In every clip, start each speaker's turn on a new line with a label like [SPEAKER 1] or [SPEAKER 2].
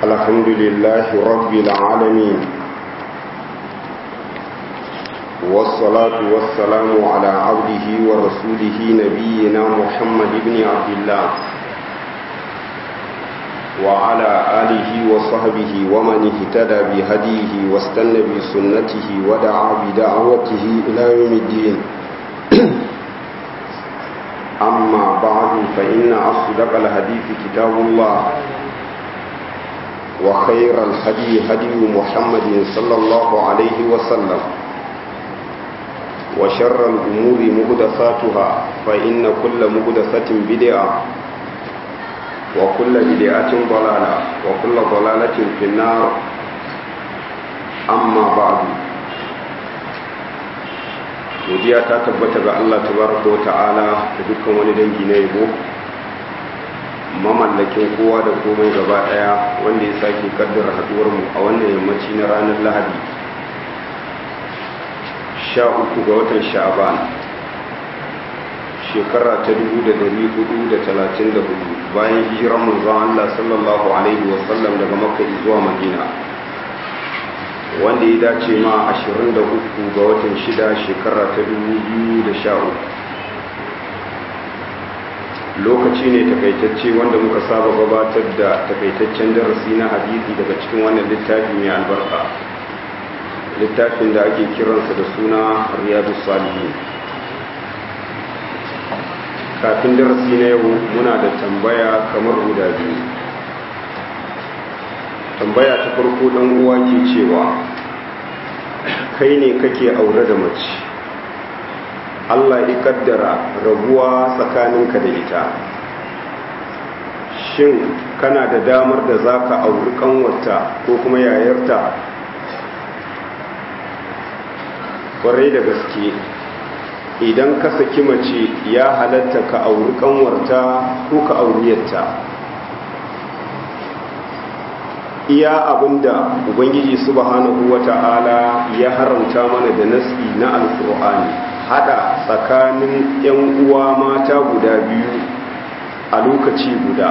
[SPEAKER 1] الحمد لله رب العالمين والصلاة والسلام على عبده ورسوله نبينا محمد بن عبد الله وعلى آله وصحبه ومن اهتدى بهديه واستنى بسنته ودعا بدعوته إلى يوم الدين أما بعد فإن أصدق الحديث كتاب الله وخير الهدي هدي محمد صلى الله عليه وسلم وشر الأمور مهدثاتها فإن كل مهدثة بدعة وكل بدعة ضلالة وكل ضلالة في النار أما بعد godiya ta tabbata ga Allah tabaraka wa ta'ala da dukkan wani dangi na yabo mamallakin kowa da komai gaba daya wanda ya sake kaddara haduwar mu a wannan yammaci na ranar Lahadi sha uku ga watan Sha'ban shekara ta dubu da dari hudu da talatin da hudu bayan hijiran manzon Allah sallallahu alaihi wasallam daga Makka zuwa Madina wanda ya dace ma 23 ga watan 6 shekara ta 2013 lokaci ne takaitacce wanda muka saba gabatar da takaitaccen darasi na hadisi daga cikin wannan littafi mai albarka littafin da ake kiransa da suna riyadu salihin kafin darasi na yau muna da tambaya kamar guda biyu tambaya ta farko dan uwa ke cewa kai ne kake aure da mace Allah ya kaddara rabuwa tsakaninka da ita shin kana da damar da zaka auri kanwarta ko kuma yayarta kwarai da gaske idan ka saki mace ya halatta ka auri kanwarta ko ka auriyarta iya abinda ubangiji subhanahu wata'ala ya haramta mana da nasi na alkur'ani hada tsakanin yan uwa mata guda biyu a lokaci guda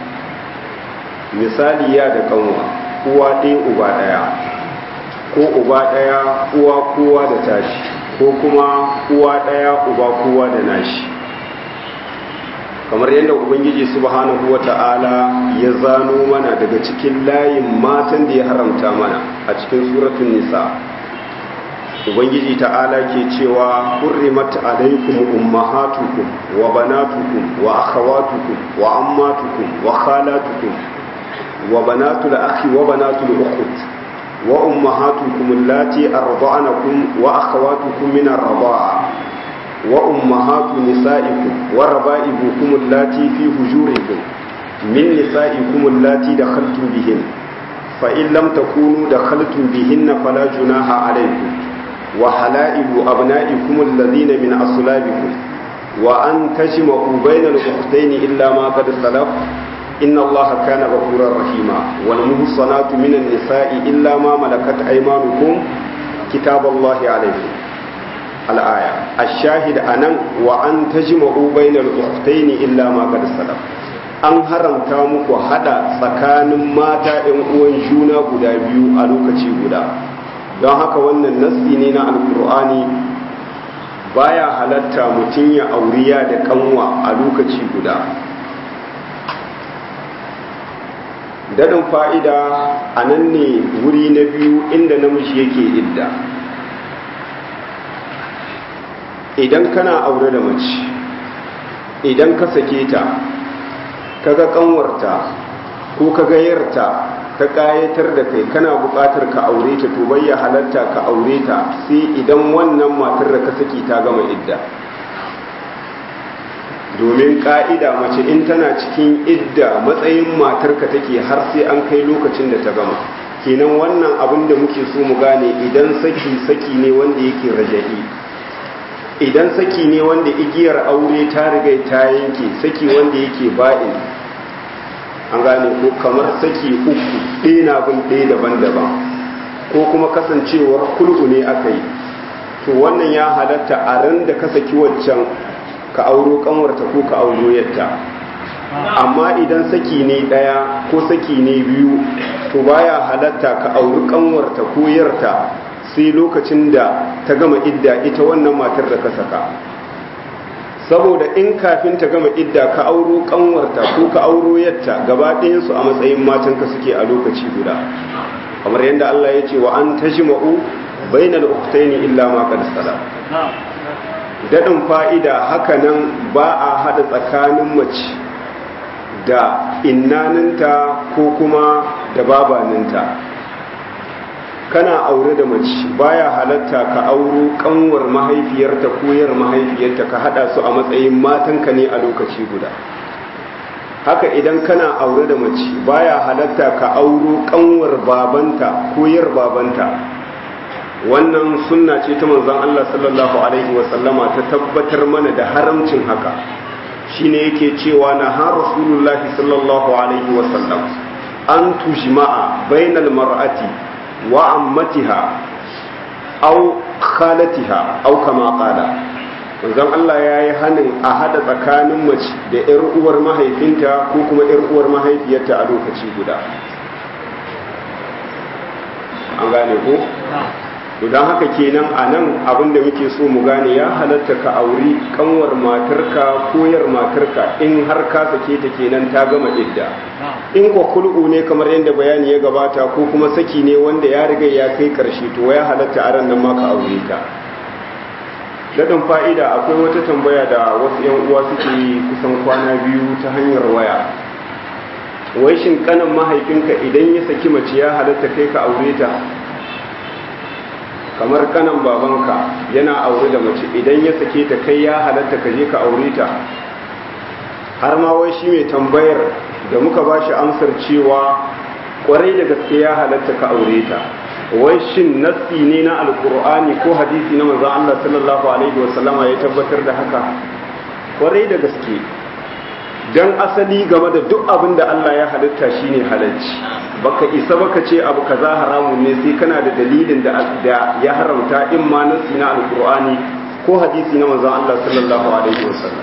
[SPEAKER 1] misali ya da kanwa uwa ɗaya uba ɗaya ko uba ɗaya uwa kowa da tashi ko kuma uwa ɗaya uba kowa da nashi kamar yadda ubangiji subhanahu wata'ala ya zano mana daga cikin layin matan da ya haramta mana a cikin suratun nisa ubangiji ta'ala ke cewa hurrimat alaikum ummahatukum wa banatukum wa akhawatukum wa ammatukum wa khalatukum wa banatul akhi wa banatul ukhut wa ummahatukum allati arda'anakum wa akhawatukum min ar-rida'a وأمهات نسائكم وربائبكم اللاتي في هجوركم من نسائكم اللاتي دخلتم بهن فإن لم تكونوا دخلتم بهن فلا جناح عليكم وحلائل أبنائكم الذين من أصلابكم وأن تجمعوا بين الأختين إلا ما قد سلف إن الله كان غفورا رحيما والمحصنات من النساء إلا ما ملكت أيمانكم كتاب الله عليكم al'aya a shahid a nan wa an ta ji ma'ubainar uktaini illa ma qad salaf an haramta muku hada tsakanin mata ‘yan uwan juna guda biyu a lokaci guda don haka wannan nassi ne na alkur'ani baya halatta mutum ya auriya da kanwa a lokaci guda daɗin fa'ida a nan ne wuri na biyu inda namiji yake idda idan kana aure da mace idan ka sake ta kaga kanwarta ko kaga yarta ta kayatar da kai kana buƙatar ka aure ta to bayya halatta ka aure ta sai idan wannan matar da ka saki ta gama idda domin ka'ida mace in tana cikin idda matsayin matar ka take har sai an kai lokacin da ta gama kenan wannan abin da muke so mu gane idan saki saki ne wanda yake raja'i idan saki ne wanda igiyar aure ta riga ta yanke saki wanda yake ba'in an gane ko kamar saki uku ɗaya na bin ɗaya daban-daban ko kuma kasancewar kulku ne aka yi to wannan ya halatta a ran da ka saki waccan ka auro kanwarta ko ka auro yadda amma idan saki ne ɗaya ko saki ne biyu to baya halatta ka auri kanwarta ko yarta sai lokacin da ta gama idda ita wannan matar da ka saka saboda in kafin ta gama idda ka auro kanwarta ko ka auro yatta gaba ɗayansu a matsayin matanka suke a lokaci guda kamar yadda Allah ya ce wa an tajma'u bainal ukhtaini illa ma qad salam dadin fa'ida haka nan ba a hada tsakanin mace da innaninta ko kuma da babaninta kana aure da mace baya halatta ka auro kanwar mahaifiyarta ko yar mahaifiyarta ka hada su a matsayin matanka ne a lokaci guda haka idan kana aure da mace baya halatta ka auro kanwar babanta ko yar babanta wannan sunna ce ta manzon Allah sallallahu alaihi wa sallama ta tabbatar mana da haramcin haka shine yake cewa na ha rasulullahi sallallahu alaihi wa sallam an tujma'a bainal mar'ati wa ammatiha aw khalatiha aw kama qala manzon Allah ya yi hanin a hada tsakanin mace da 'yar uwar mahaifinta ko kuma 'yar uwar mahaifiyarta a lokaci guda an gane ko? don haka kenan a nan abinda muke so mu gane ya halatta ka auri kanwar matarka koyar matarka in har ka sake ta kenan ta gama idda in kwa kul'u ne kamar yadda bayani ya gabata ko kuma saki ne wanda ya riga ya kai karshe to ya halatta a ran nan ma ka aure ta daɗin fa'ida akwai wata tambaya da wasu ‘yan uwa suke yi kusan kwana biyu ta hanyar waya wai shin kanan mahaifinka idan ya saki mace ya halatta kai ka aure ta kamar kanan babanka yana aure da mace idan ya sake ta kai ya halatta ka je ka aure ta har ma wai shi mai tambayar da muka ba shi amsar cewa kwarai da gaske ya halatta ka aure ta wai shin nassi ne na alkur'ani ko hadisi na manzon Allah sallallahu alaihi wasallama ya tabbatar da haka kwarai da gaske dan asali game da duk abin da Allah ya halitta shine halacci baka isa baka ce abu kaza haramun ne sai kana da dalilin da ya haramta in ma nassi na alkur'ani ko hadisi na manzon Allah sallallahu alaihi wasallam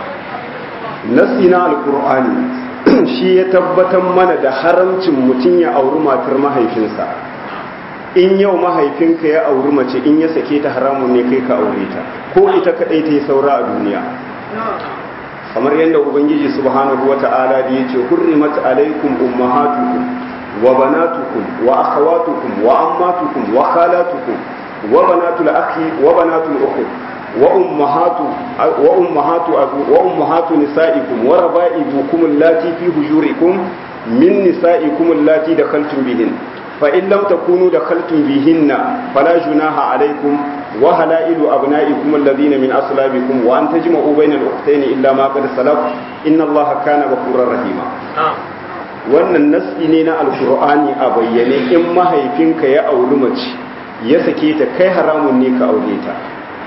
[SPEAKER 1] nassi na alkur'ani shi ya tabbatar mana da haramcin mutum ya auri matar mahaifinsa in yau mahaifinka ya auri mace in ya sake ta haramun ne kai ka aure ta ko ita kadai ta yi saura a duniya kamar yadda ubangiji subhanahu wata'ala da yace hurrimat alaikum ummahatukum wa banatukum wa akhawatukum wa ammatukum wa khalatukum wa banatul akhi wa banatul ukhi wa ummahatu wa ummahatu wa ummahatu nisaikum wa raba'ibukum allati fi hujurikum min nisaikum allati dakhaltum bihin فإن لم تكونوا دخلتم بهن فلا جناح عليكم وهلائل أبنائكم الذين من أصلابكم وأن تجمعوا بين الأختين إلا ما قد سلف إن الله كان غفورا رحيما wannan nasi ne na alkur'ani a bayyane in mahaifinka ya auri mace ya sake ta kai haramun ne ka aure ta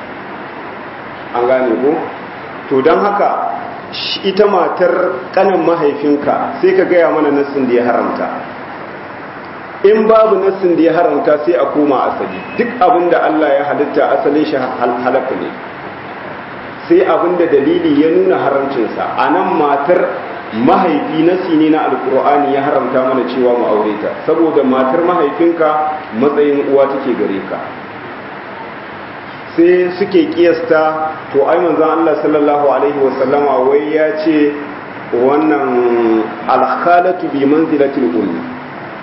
[SPEAKER 1] an gane ko to don haka ita matar kanan mahaifinka sai ka gaya mana nasin da ya haramta in babu nassin da ya haramta sai a koma asali duk abin da Allah ya halitta asalin shi halaka ne sai abin da dalili ya nuna haramcinsa a nan matar mahaifi nasi ne na alkur'ani ya haramta mana cewa mu aure ta saboda matar mahaifinka matsayin uwa take gare ka sai suke kiyasta to ai manzon Allah sallallahu alaihi wasallama wai ya ce wannan alkhalatu bi manzilatil ummi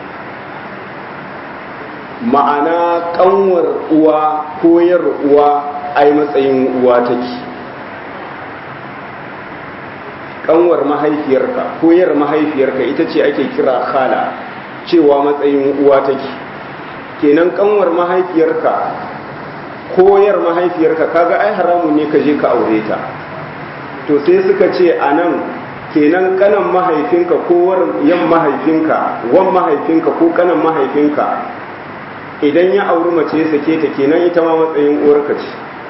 [SPEAKER 1] ma'ana kanwar uwa koyar uwa ai matsayin uwa take kanwar mahaifiyarka koyar mahaifiyarka ita ce ake kira khala cewa matsayin uwa take kenan kanwar mahaifiyarka koyar mahaifiyarka kaga ai haramun ne ka je ka aure ta to sai suka ce anan kenan kanan mahaifinka ko yan mahaifinka wan mahaifinka ko kanan mahaifinka idan ya auri mace ya sake ta kenan ita ma matsayin uwarka ce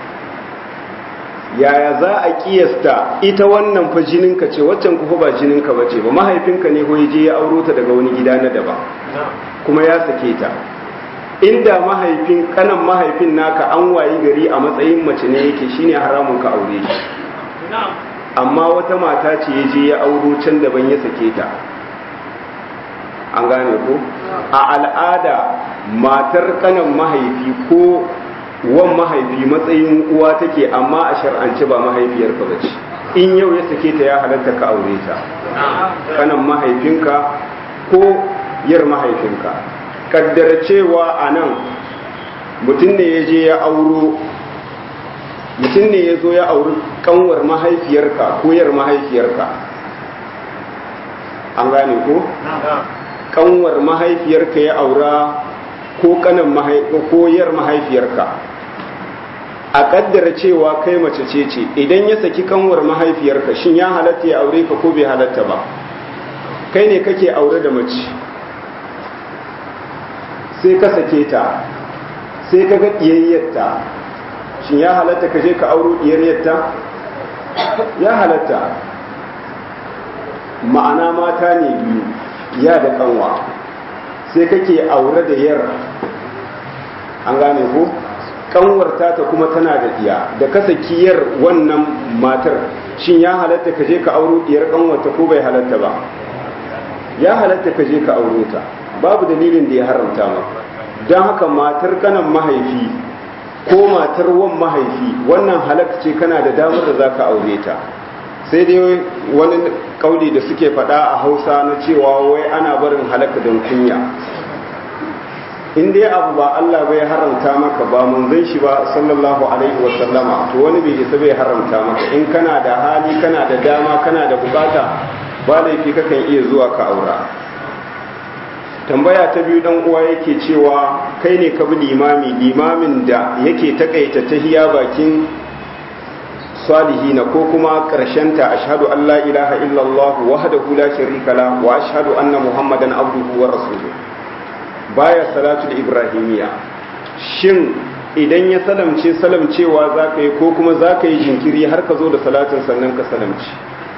[SPEAKER 1] yaya za a kiyasta ita wannan fa jininka ce waccan ku ba jininka ba ce ba mahaifinka ne ko je ya auro ta daga wani gida na daban kuma ya sake ta inda mahaifin kanan mahaifin naka an wayi gari a matsayin mace ne yake shine haramun ka aure shi amma wata mata ce ya je ya auro can daban ya sake ta an gane ko a al'ada matar kanan mahaifi ko wan mahaifi matsayin uwa take amma a shar'ance ba mahaifiyarka ba ce in yau ya sake ta ya halatta ka aure ta kanan mahaifinka ko yar mahaifinka kaddara cewa a nan mutum ne ya je ya auro mutum ne ya zo ya auri kanwar mahaifiyarka ko yar mahaifiyarka an gane ko kanwar mahaifiyarka ya aura ko kanan ko yar mahaifiyarka a kaddara cewa kai mace ce ce idan ya saki kanwar mahaifiyarka shin ya halatta ya aure ka ko bai halatta ba kai ne kake aure da mace sai ka sake ta sai ka ga ƙiyayyarta shin ya halatta ka je ka auro ƙiyayyarta ya halatta ma'ana mata ne biyu ya da kanwa sai kake aure da yar an gane ko kanwar ta kuma tana da diya da ka saki yar wannan matar shin ya halatta ka je ka auro diyar kanwarta ko bai halatta ba ya halatta ka je ka auro ta babu dalilin da ya haramta maka don haka matar kanan mahaifi ko matar wan mahaifi wannan halak ce kana da damar da za ka aure ta sai dai wani kauli da suke faɗa a hausa na cewa wai ana barin halaka don kunya in dai abu ba Allah bai haramta maka ba manzon shi ba sallallahu alaihi wa sallama to wani bai isa bai haramta maka in kana da hali kana da dama kana da bukata ba laifi kakan iya zuwa ka aura tambaya ta biyu dan uwa yake cewa kai ne ka bi limami limamin da yake takaita tahiya bakin salihina ko kuma ta ashhadu an la ilaha illallah wahdahu la sharika la wa ashhadu anna muhammadan abduhu wa rasuluhu baya salatul ibrahimiya shin idan ya salamce salamcewa za ka yi ko kuma za ka yi jinkiri har ka zo da salatin sannan ka salamci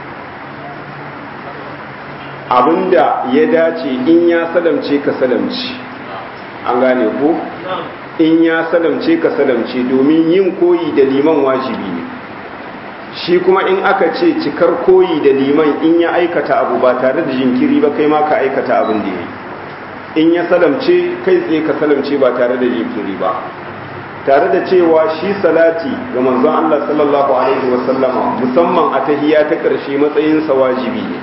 [SPEAKER 1] abinda ya dace in ya salamce ka salamci an gane ko in ya salamce ka salamce domin yin koyi da liman wajibi ne shi kuma in aka ce cikar koyi da liman in ya aikata abu ba tare da jinkiri ba kai ma ka aikata abin da ya yi in ya salamce kai tsaye ka salamce ba tare da jinkiri ba tare da cewa shi salati ga manzon Allah sallallahu alaihi wasallama musamman a tahiyya ta ƙarshe matsayinsa wajibi ne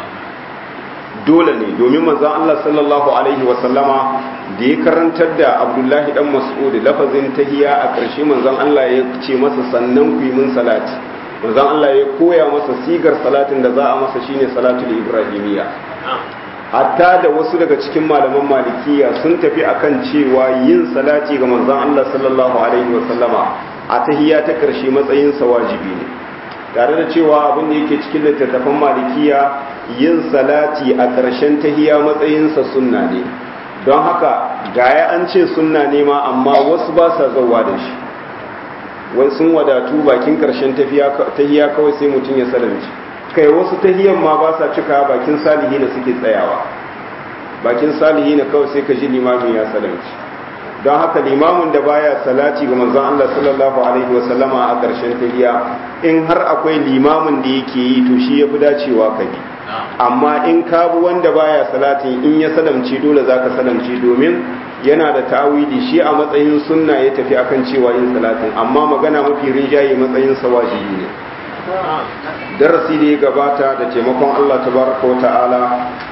[SPEAKER 1] dole ne domin manzon Allah sallallahu alaihi wasallama da ya karantar da Abdullahi dan Mas'ud lafazin tahiyya a ƙarshe manzon Allah ya ce masa sannan ku yi min salati manzon Allah ya koya masa sigar salatin da za a masa shine salatul ibrahimiyya hatta da wasu daga cikin malaman malikiya sun tafi akan cewa yin salati ga manzon Allah sallallahu alaihi wasallama a tahiyya ta karshe matsayin sa wajibi ne tare da cewa abin da yake cikin littattafan malikiya yin salati a ƙarshen tahiyya matsayin sa sunna ne don haka gaya an ce sunna ne ma amma wasu ba sa zauwa da shi wai sun wadatu bakin ƙarshen tahiyya kawai sai mutum ya salamci kai wasu tahiyan ma ba sa cika bakin salihi da suke tsayawa bakin salihi na kawai sai ka ji limamin ya salamci don haka limamin da baya salati ga manzon Allah sallallahu alaihi wasallama a ƙarshen tahiya in har akwai limamin da yake yi to shi yafi dacewa ka bi amma in ka bi wanda baya salatin in ya salamci dole zaka salamci domin yana da ta'awili shi a matsayin sunna ya tafi akan cewa yin salatin amma magana mafi rinjaye matsayin sa wajibi ne darasi da ya gabata da taimakon Allah tabaraka wa ta'ala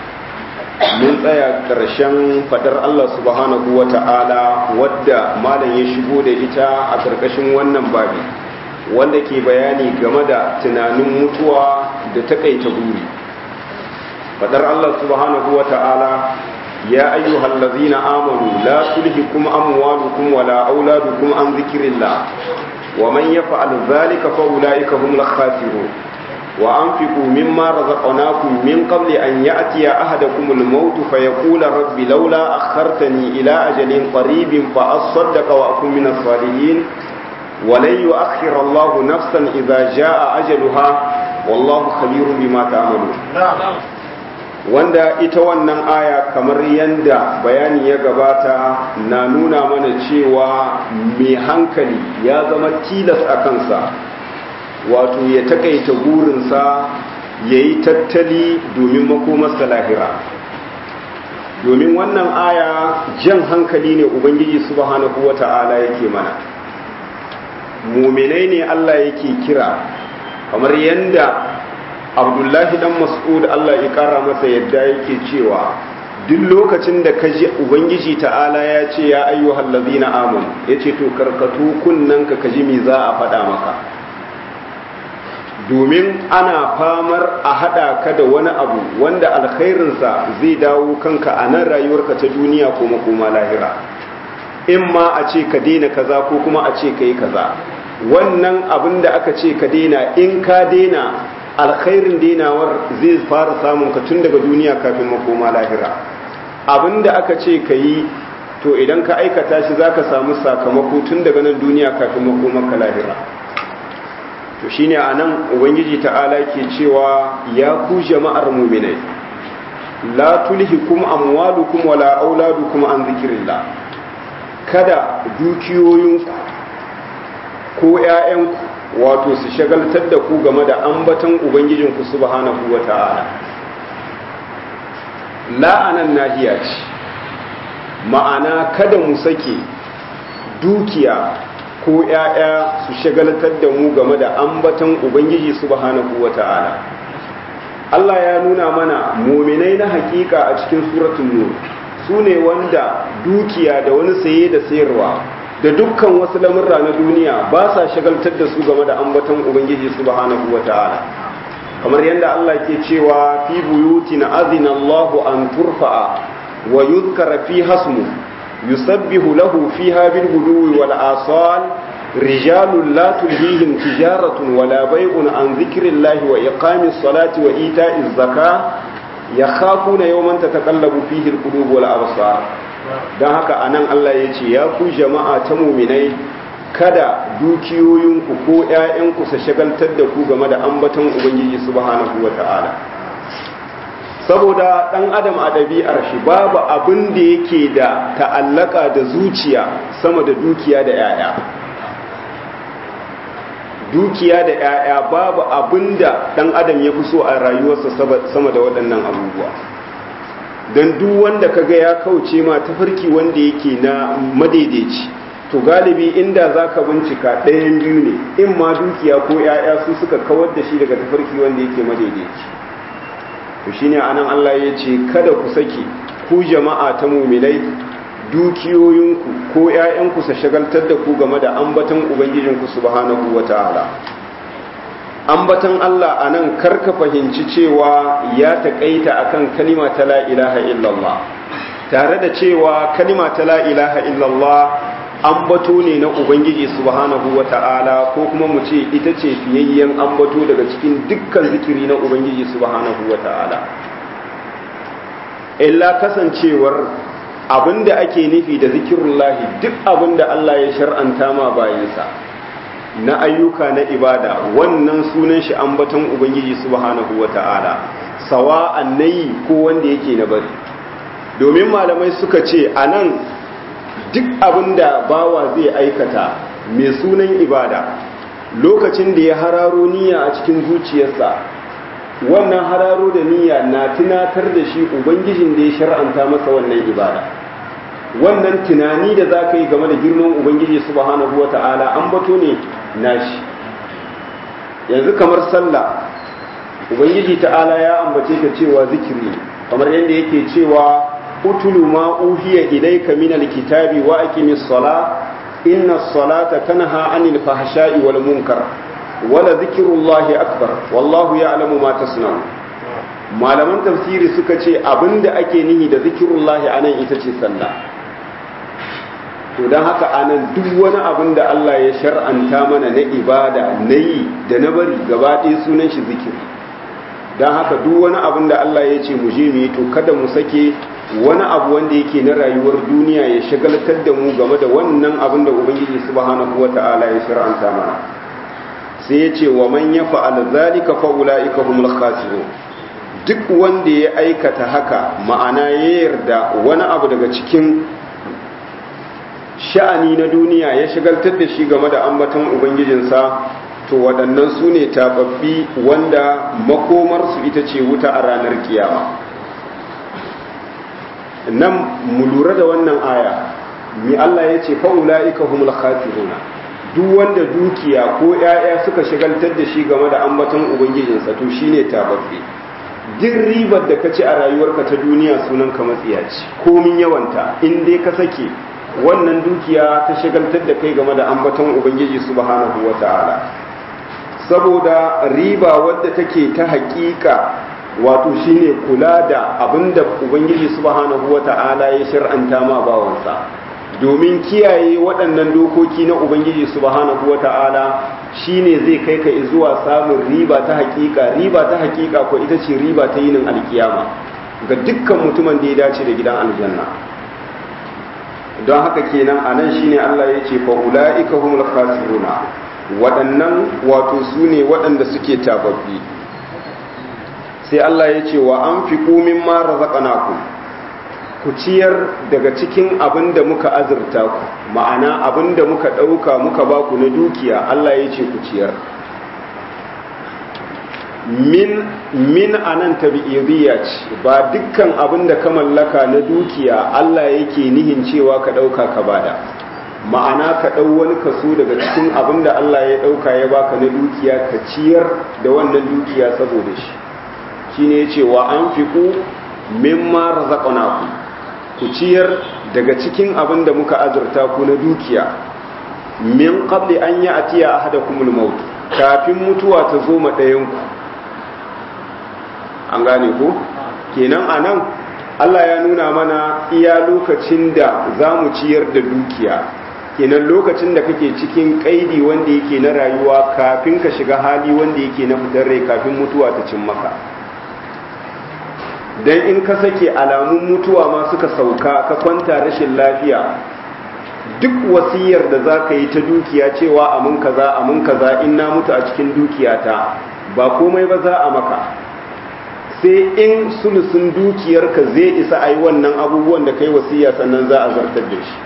[SPEAKER 1] mun tsaya ƙarshen fadar Allah subhanahu wa ta'ala wadda malam ya shigo da ita a ƙarƙashin wannan babi wanda ke bayani game da tunanin mutuwa da takaita buri fadar Allah subhanahu wa ta'ala ya ayyuhal ladzina amanu la tulhikum amwalukum wala auladukum an dhikrillah ومن يفعل ذلك فأولئك هم الخاسرون وأنفقوا مما رزقناكم من قبل أن يأتي أحدكم الموت فيقول رب لولا أخرتني إلى أجل قريب فأصدق وأكون من الصالحين ولن يؤخر الله نفسا إذا جاء أجلها والله خبير بما تعملون wanda ita wannan aya kamar yadda bayani ya gabata na nuna mana cewa mai hankali ya zama tilas a kansa wato ya takaita burinsa ya yi tattali domin makomarsa lahira domin wannan aya jan hankali ne ubangiji subhanahu wata'ala yake mana muminai ne Allah yake kira kamar yadda abdullahi dan mas'ud Allah ya kara masa yadda yake cewa duk lokacin da ka ji ubangiji ta'ala ya ce ya ayyuhal ladzina amanu yace to karkatu kunnanka ka ji me za a faɗa maka domin ana famar a haɗa ka da wani abu wanda alkhairinsa zai dawo kanka a nan rayuwarka ta duniya ko makoma lahira in ma a ce ka daina kaza ko kuma a ce ka yi kaza wannan abin da aka ce ka daina in ka daina alkhairin dainawar zai fara samun ka tun daga duniya kafin makoma lahira abin da aka ce ka yi to idan ka aikata shi za ka samu sakamako tun daga nan duniya kafin makomarka lahira to shine a nan ubangiji ta'ala ke cewa ya ku jama'ar muminai la tulhikum amwalukum wala auladukum an zikrillah kada dukiyoyinku ko ƴaƴanku wato su shagaltar da ku game da ambaton ubangijinku subhanahu wata'ala la'anan nahiya ce ma'ana kada mu sake dukiya ko ‘ya'ya su shagaltar da mu game da ambaton Ubangiji subhanahu wa ta'ala. Allah ya nuna mana mominai na hakika a cikin suratun nur su ne wanda dukiya da wani saye da sayarwa da dukkan wasu lamurra na duniya ba sa shagaltar da su game da ambaton Ubangiji subhanahu wa ta'ala. kamar yadda Allah ke cewa fi buyutin azina Allahu an turfa'a wa yuzkara fi hasmu yusabbihu lahu fiha bil guduwi wal asal rijalun la tulhihim tijaratun wala bay'un an dhikrillahi wa iqamis salati wa ita'iz zaka yakhafuna yawman tataqallabu fihi al qulub wal absar dan haka anan Allah yace ya ku jama'a ta mu'minai kada dukiyoyinku ko ‘ya'yanku su shagaltar da ku game da ambaton Ubangiji subhanahu wa ta'ala. Saboda ɗan adam a ɗabi'ar shi babu abin da yake da ta'allaka da zuciya sama da dukiya da ‘ya'ya. Dukiya da ‘ya'ya babu abin da ɗan adam ya fi so a rayuwarsa sama da waɗannan abubuwa. Don duk wanda kaga ya kauce ma tafarki wanda yake na madaidaici. to galibi inda za ka bincika ɗayan biyu ne in ma dukiya ko ‘ya'ya su suka kawar da shi daga tafarki wanda yake madaidaici to shine anan Allah ya ce kada ku saki ku jama'a ta mumilai dukiyoyinku ko ‘ya'yanku su shagaltar da ku game da ambatan ubangijinku subhanahu wa ta'ala ambatan Allah anan karka fahimci cewa ya taƙaita akan kalima ta la ilaha illallah tare da cewa kalima ta la ilaha illallah ambato ne na ubangiji subhanahu wata'ala ko kuma mu ce ita ce fiyayyen ambato daga cikin dukkan zikiri na ubangiji subhanahu wata'ala illa kasancewar abinda ake nufi da zikirullahi duk abinda Allah ya shar'anta ma bayansa na ayyuka na ibada wannan sunan shi ambaton ubangiji subhanahu wata'ala sawa'an nayi ko wanda yake na bari domin malamai suka ce anan duk abin da bawa zai aikata mai sunan ibada lokacin da ya hararo niyya a cikin zuciyarsa wannan hararo da niyya na tunatar da shi ubangijin da ya shar'anta masa wannan ibada wannan tunani da za ka yi game da girman ubangiji subhanahu wa ta'ala an bato ne nashi yanzu kamar sallah ubangiji ta'ala ya ambace ka cewa zikiri kamar yadda yake cewa utulu ma uhiya ilayka min alkitabi wa aqimis sala inna salata tanha anil fahsha'i wal munkar wala dhikrullahi akbar wallahu ya'lamu ma tasna'un malaman tafsiri suka ce abinda ake nihi da zikrullahi anan ita ce sallah to dan haka anan duk wani abin da Allah ya shar'anta mana na ibada na yi da na bari gaba ɗaya sunan shi zikiri dan haka duk wani abin da Allah ya ce mu je mu yi to kada mu sake wani abu wanda yake na rayuwar duniya ya shagaltar da mu game da wannan abin da ubangiji subhanahu wata'ala ya shar'anta mana sai ya ce wa man ya fa'al zalika fa ulaika humul khasirun duk wanda ya aikata haka ma'ana ya yarda wani abu daga cikin sha'ani na duniya ya shagaltar da shi game da ambaton ubangijinsa to waɗannan su ne tababbi wanda makomarsu ita ce wuta a ranar kiyama nan mu lura da wannan aya mi Allah ya ce fa'ula'ika humul khasiruna duk wanda dukiya ko ‘ya'ya suka shigaltar da shi game da ambaton ubangijinsa to shine tababbe duk ribar da ka ci a rayuwarka ta duniya sunan ka matsiyaci komin yawanta in dai ka sake wannan dukiya ta shigaltar da kai game da ambaton ubangiji subhanahu wata'ala saboda riba wadda take ta hakika wato shine kula da abinda ubangiji subhanahu wata'ala ya shir'anta ma bawansa domin kiyaye waɗannan dokoki na ubangiji subhanahu wata'ala shine zai kai ka zuwa samun riba ta hakika riba ta hakika ko ita ce riba ta yinin alkiyama ga dukkan mutumin da ya dace da gidan aljanna don haka kenan anan shine Allah ya ce fa ulaika humul khasiruna waɗannan wato su ne waɗanda suke tababbi sai Allah ya ce wa an fi kumin mara zaƙanaku ku ciyar daga cikin abin da muka azurta ku ma'ana abin da muka ɗauka muka ba ku na dukiya Allah ya ce ku ciyar min min anan tabi'idiyya ce ba dukkan abin da ka mallaka na dukiya Allah yake nihin cewa ka ɗauka ka bada ma'ana ka ɗau wani kaso daga cikin abin da Allah ya ɗauka ya baka na dukiya ka ciyar da wannan dukiya saboda shi shine yace wa anfiqu mimma razaqnakum ku ciyar daga cikin abin da muka azurta ku na dukiya min qabli an ya'tiya ahadakumul maut kafin mutuwa ta zo ma ɗayan ku an gane ko kenan anan Allah ya nuna mana iya lokacin da za mu ciyar da dukiya kenan lokacin da kake cikin kaidi wanda yake na rayuwa kafin ka shiga hali wanda yake na fitar rai kafin mutuwa ta cin maka dan in ka sake alamun mutuwa ma suka sauka ka kwanta rashin lafiya duk wasiyar da za ka yi ta dukiya cewa amin kaza amin kaza in na mutu a cikin dukiyata ba komai ba za a maka sai in sulusun dukiyarka zai isa a yi wannan abubuwan da kai wasiya sannan za a zartar da shi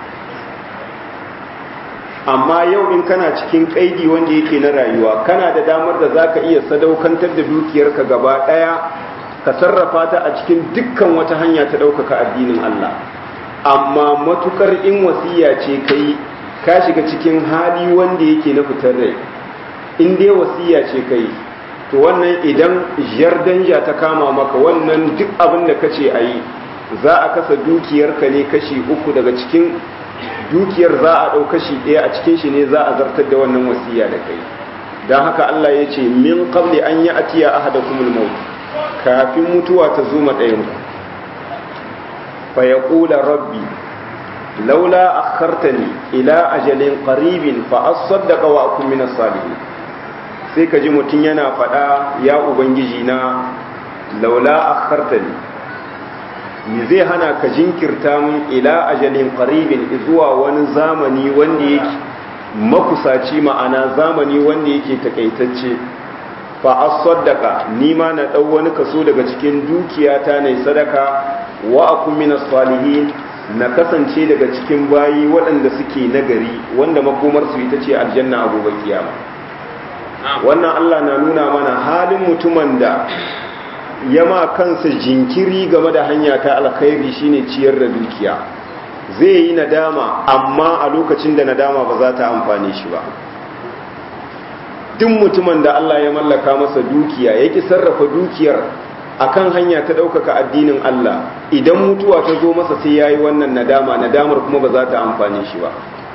[SPEAKER 1] amma yau in kana cikin kaidi wanda yake na rayuwa kana da damar da za ka iya sadaukantar da dukiyarka gaba ɗaya ka sarrafa ta a cikin dukkan wata hanya ta ɗaukaka addinin Allah amma matukar in wasiya ce kai ka shiga cikin hali wanda yake na fitar rai in dai wasiya ce kai to wannan idan danja ta kama maka wannan duk abin da kace a yi za a kasa dukiyarka ne kashi uku daga cikin dukiyar za a ɗau kashi ɗaya a cikin shi ne za a zartar da wannan wasiya da kai don haka Allah ya ce min qabli an yi atiya ahadakumul maut kafin mutuwa ta zo ɗayan ku fa yaqula rabbi laula akhartani ila ajalin qaribin fa asaddaqa wa akun minas salihin sai ka ji mutum yana faɗa ya ubangiji na laula akhartani ni zai hana ka jinkirta mun ila ajalin qaribin zuwa wani zamani wanda yake makusaci ma'ana zamani wanda yake takaitacce fa asaddaqa ni ma na dau wani kaso daga cikin dukiyata ne sadaka wa akun minas salihin na kasance daga cikin bayi waɗanda suke nagari wanda makomar su ita ce aljanna a gobe kiyama wannan Allah na nuna mana halin mutumin da ya ma kansa jinkiri game da hanya ta alkhairi shine ciyar da dukiya zai yi nadama amma a lokacin da nadama ba za ta amfane shi ba duk mutumin da Allah ya mallaka masa dukiya ya ki sarrafa dukiyar akan hanya ta ɗaukaka addinin Allah idan mutuwa ta zo masa sai ya yi wannan nadama nadamar kuma ba za ta amfane shi ba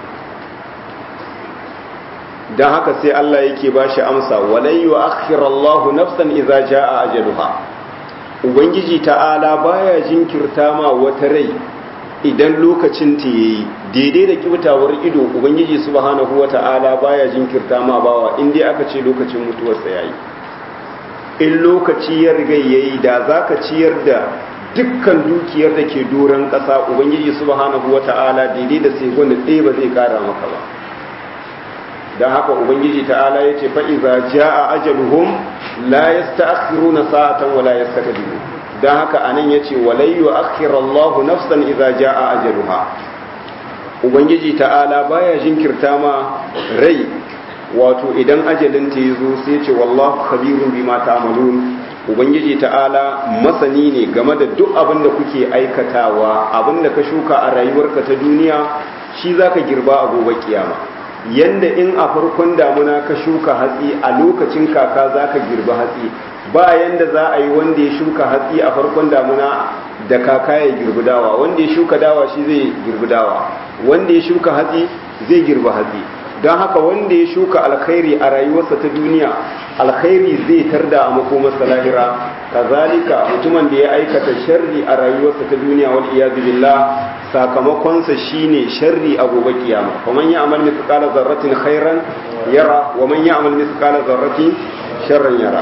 [SPEAKER 1] don haka sai Allah yake ba shi amsa walai wa akhirallahu nafsan idza jaa ajaluha ubangiji ta'ala baya jinkirta ma wata rai idan lokacin ta yayi daidai da kibtawar ido ubangiji subhanahu wata'ala baya jinkirta ma bawa in dai aka ce lokacin mutuwar sa yayi in lokaci ya riga yayi da zaka ciyar da dukkan dukiyar da ke doron ƙasa ubangiji subhanahu wata'ala daidai da sai gwanda ɗaya ba zai kara maka ba don haka ubangiji ta'ala ya ce fa'iza ja a ajaluhum la ya sta'akhiruna sa'atan wa la ya don haka anan ya ce walayyu akhirallahu nafsan iza ja a ajaluha ubangiji ta'ala baya jinkirta ma rai wato idan ajalin ta yazo sai ce wallahu khabirun bima ta'malun ubangiji ta'ala masani ne game da duk abin da kuke aikatawa abin da ka shuka a rayuwarka ta duniya shi zaka girba a gobe kiyama yanda in a farkon damuna ka shuka hatsi a lokacin kaka zaka girba hatsi ba yanda za a yi wanda ya shuka hatsi a farkon damuna da kaka ya girbi dawa wanda ya shuka dawa shi zai girbi dawa wanda ya shuka hatsi zai girbi hatsi don haka wanda ya shuka alkhairi a rayuwarsa ta duniya alkhairi zai tarda a makomarsa lahira kazalika mutumin da ya aikata sharri a rayuwarsa ta duniya wal iyazu billah sakamakonsa shine sharri a gobe kiyama faman ya'mal mithqala zarratin khairan yara wa man ya'mal mithqala zarratin sharran yara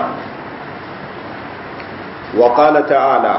[SPEAKER 1] wa qala ta'ala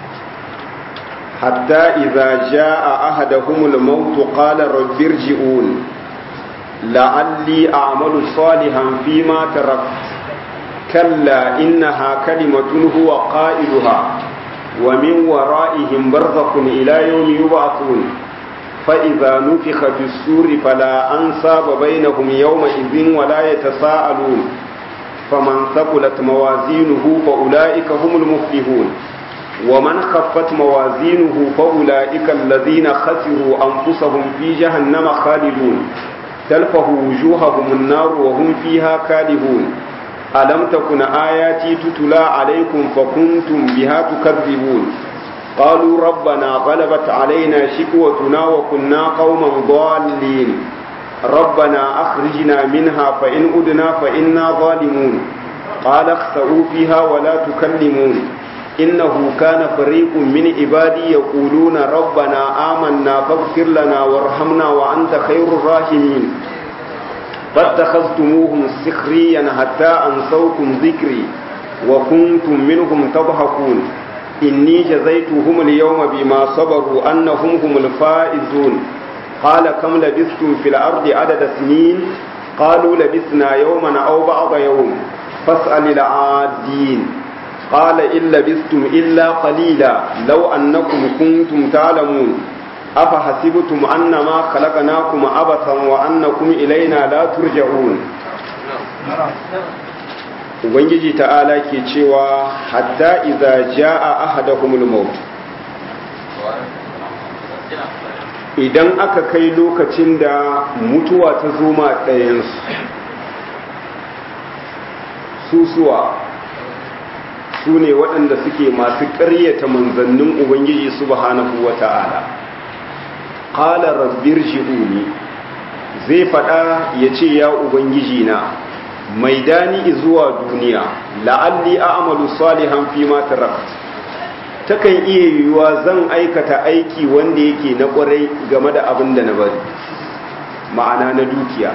[SPEAKER 1] حتى إذا جاء أحدهم الموت قال رب ارجعون لعلي أعمل صالحا فيما تركت كلا إنها كلمة هو قائلها ومن ورائهم برزق إلى يوم يبعثون فإذا نفخ في السور فلا أنساب بينهم يومئذ ولا يتساءلون فمن ثقلت موازينه فأولئك هم المفلحون ومن خفت موازينه فأولئك الذين خسروا أنفسهم في جهنم خالدون تلفه وجوههم النار وهم فيها كالهون ألم تكن آياتي تتلى عليكم فكنتم بها تكذبون قالوا ربنا غلبت علينا شكوتنا وكنا قوما ضالين ربنا أخرجنا منها فإن أدنا فإنا ظالمون قال اخسئوا فيها ولا تكلمون إنه كان فريق من عبادي يقولون ربنا آمنا فاغفر لنا وارحمنا وأنت خير الراحمين فاتخذتموهم سخريا حتى أنسوكم ذكري وكنتم منهم تضحكون إني جزيتهم اليوم بما صبروا أنهم هم الفائزون قال كم لبثتم في الأرض عدد سنين قالوا لبثنا يوما أو بعض يوم فاسأل العادين قال إن لبثتم إلا قليلا لو أنكم كنتم تعلمون أفحسبتم أنما خلقناكم عبثا وأنكم إلينا لا ترجعون Ubangiji ta'ala ke cewa hatta idza jaa ahadahumul maut idan aka kai lokacin da mutuwa ta zo ma ɗayansu susuwa su ne waɗanda suke masu ƙaryata manzannin Ubangiji subhanahu wa ta'ala. Ƙala rabbir ji'uni zai faɗa ya ce ya Ubangiji na mai dani zuwa duniya la'alli a amalu salihan fi matarakt takan iya yiwuwa zan aikata aiki wanda yake na ƙwarai game da abin da na bari ma'ana na dukiya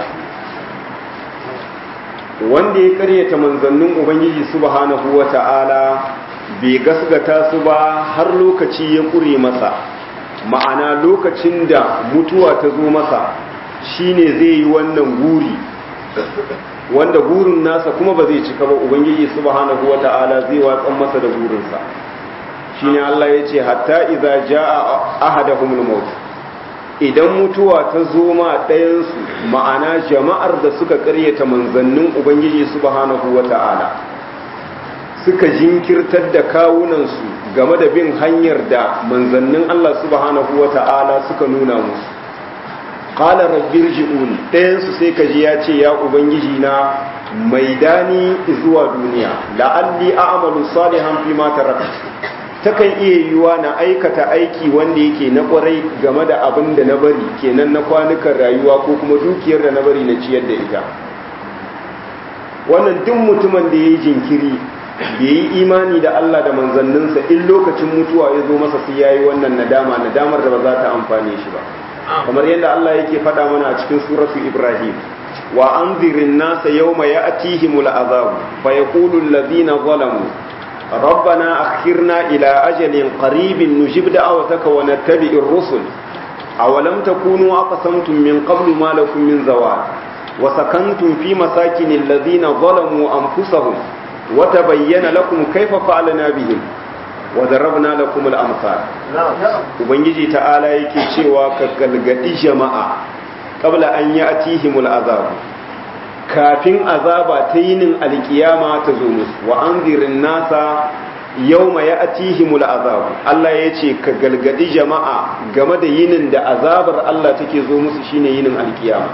[SPEAKER 1] wanda ya karyata manzannin ubangiji subhanahu wata'ala bai gasgata su ba har lokaci ya kure masa ma'ana lokacin da mutuwa ta zo masa shine zai yi wannan guri wanda gurin nasa kuma ba zai cika ba ubangiji subhanahu wata'ala zai watsan masa da gurinsa shine Allah ya ce hatta idza jaa ahadahumul maut idan mutuwa ta zo ma ɗayansu ma'ana jama'ar da suka ƙaryata manzannin ubangiji subhanahu wata'ala suka jinkirtar da kawunansu game da bin hanyar da manzannin Allah subhanahu wata'ala suka nuna musu qala rabbir ji'un ɗayansu sai ka ji ya ce ya ubangiji na maidani zuwa duniya la'alli a'malu salihan fi ma taraktu takan iya yiwuwa na aikata aiki wanda yake na kwarai game da abin da na bari kenan na kwanukan rayuwa ko kuma dukiyar da na bari na ciyar da ita wannan duk mutumin da ya yi jinkiri bai yi imani da Allah da manzanninsa in lokacin mutuwa ya zo masa sai ya yi wannan nadama nadamar da ba za ta amfane shi ba kamar yadda Allah yake faɗa mana a cikin suratu Ibrahim wa anzirin nasa yawma ya'tihimul azab fa yaqulu alladhina zalamu ربنا أخرنا إلى أجل قريب نجب دعوتك ونتبع الرسل أولم تكونوا أقسمتم من قبل ما لكم من زوال وسكنتم في مساكن الذين ظلموا أنفسهم وتبين لكم كيف فعلنا بهم وضربنا لكم الأمثال وبنجي تعالى يكي cewa ka galgadi jama'a qabla an ya'tihimul azab kafin azaba ta yinin alkiyama ta zo musu wa anzirin nasa yawma ya'tihimul azab Allah ya ce ka galgadi jama'a game da yinin da azabar Allah take zo musu shine yinin alkiyama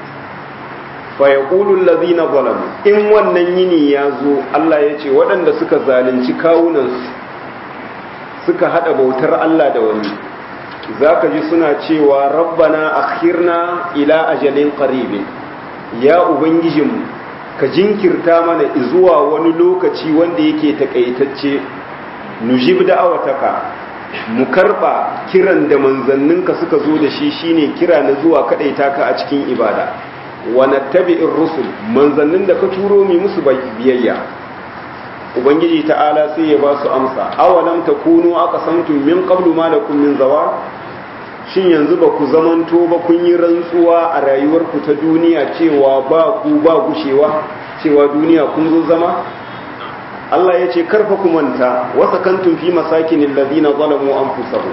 [SPEAKER 1] fa yaqulu allazina zalamu in wannan yini ya zo Allah ya ce waɗanda suka zalunci kawunansu suka hada bautar Allah da wani zaka ji suna cewa rabbana akhirna ila ajalin qaribin ya ubangijinmu ka jinkirta mana zuwa wani lokaci wanda yake takaitacce nujib da'awataka mu karba kiran da manzanninka suka zo da shi shine kira na zuwa kadaita ka a cikin ibada wa nattabi'ir rusul manzannin da ka turo mi musu biyayya ubangiji ta'ala sai ya ba su amsa awalam takunu aqsamtum min qablu ma lakum min zawar shin yanzu ba ku zamanto ba kun yi rantsuwa a rayuwarku ta duniya cewa ba ku ba gushewa cewa duniya kun zo zama Allah ya ce karfa ku manta wasa kantun fi masakinin ladina zalamu anfusahum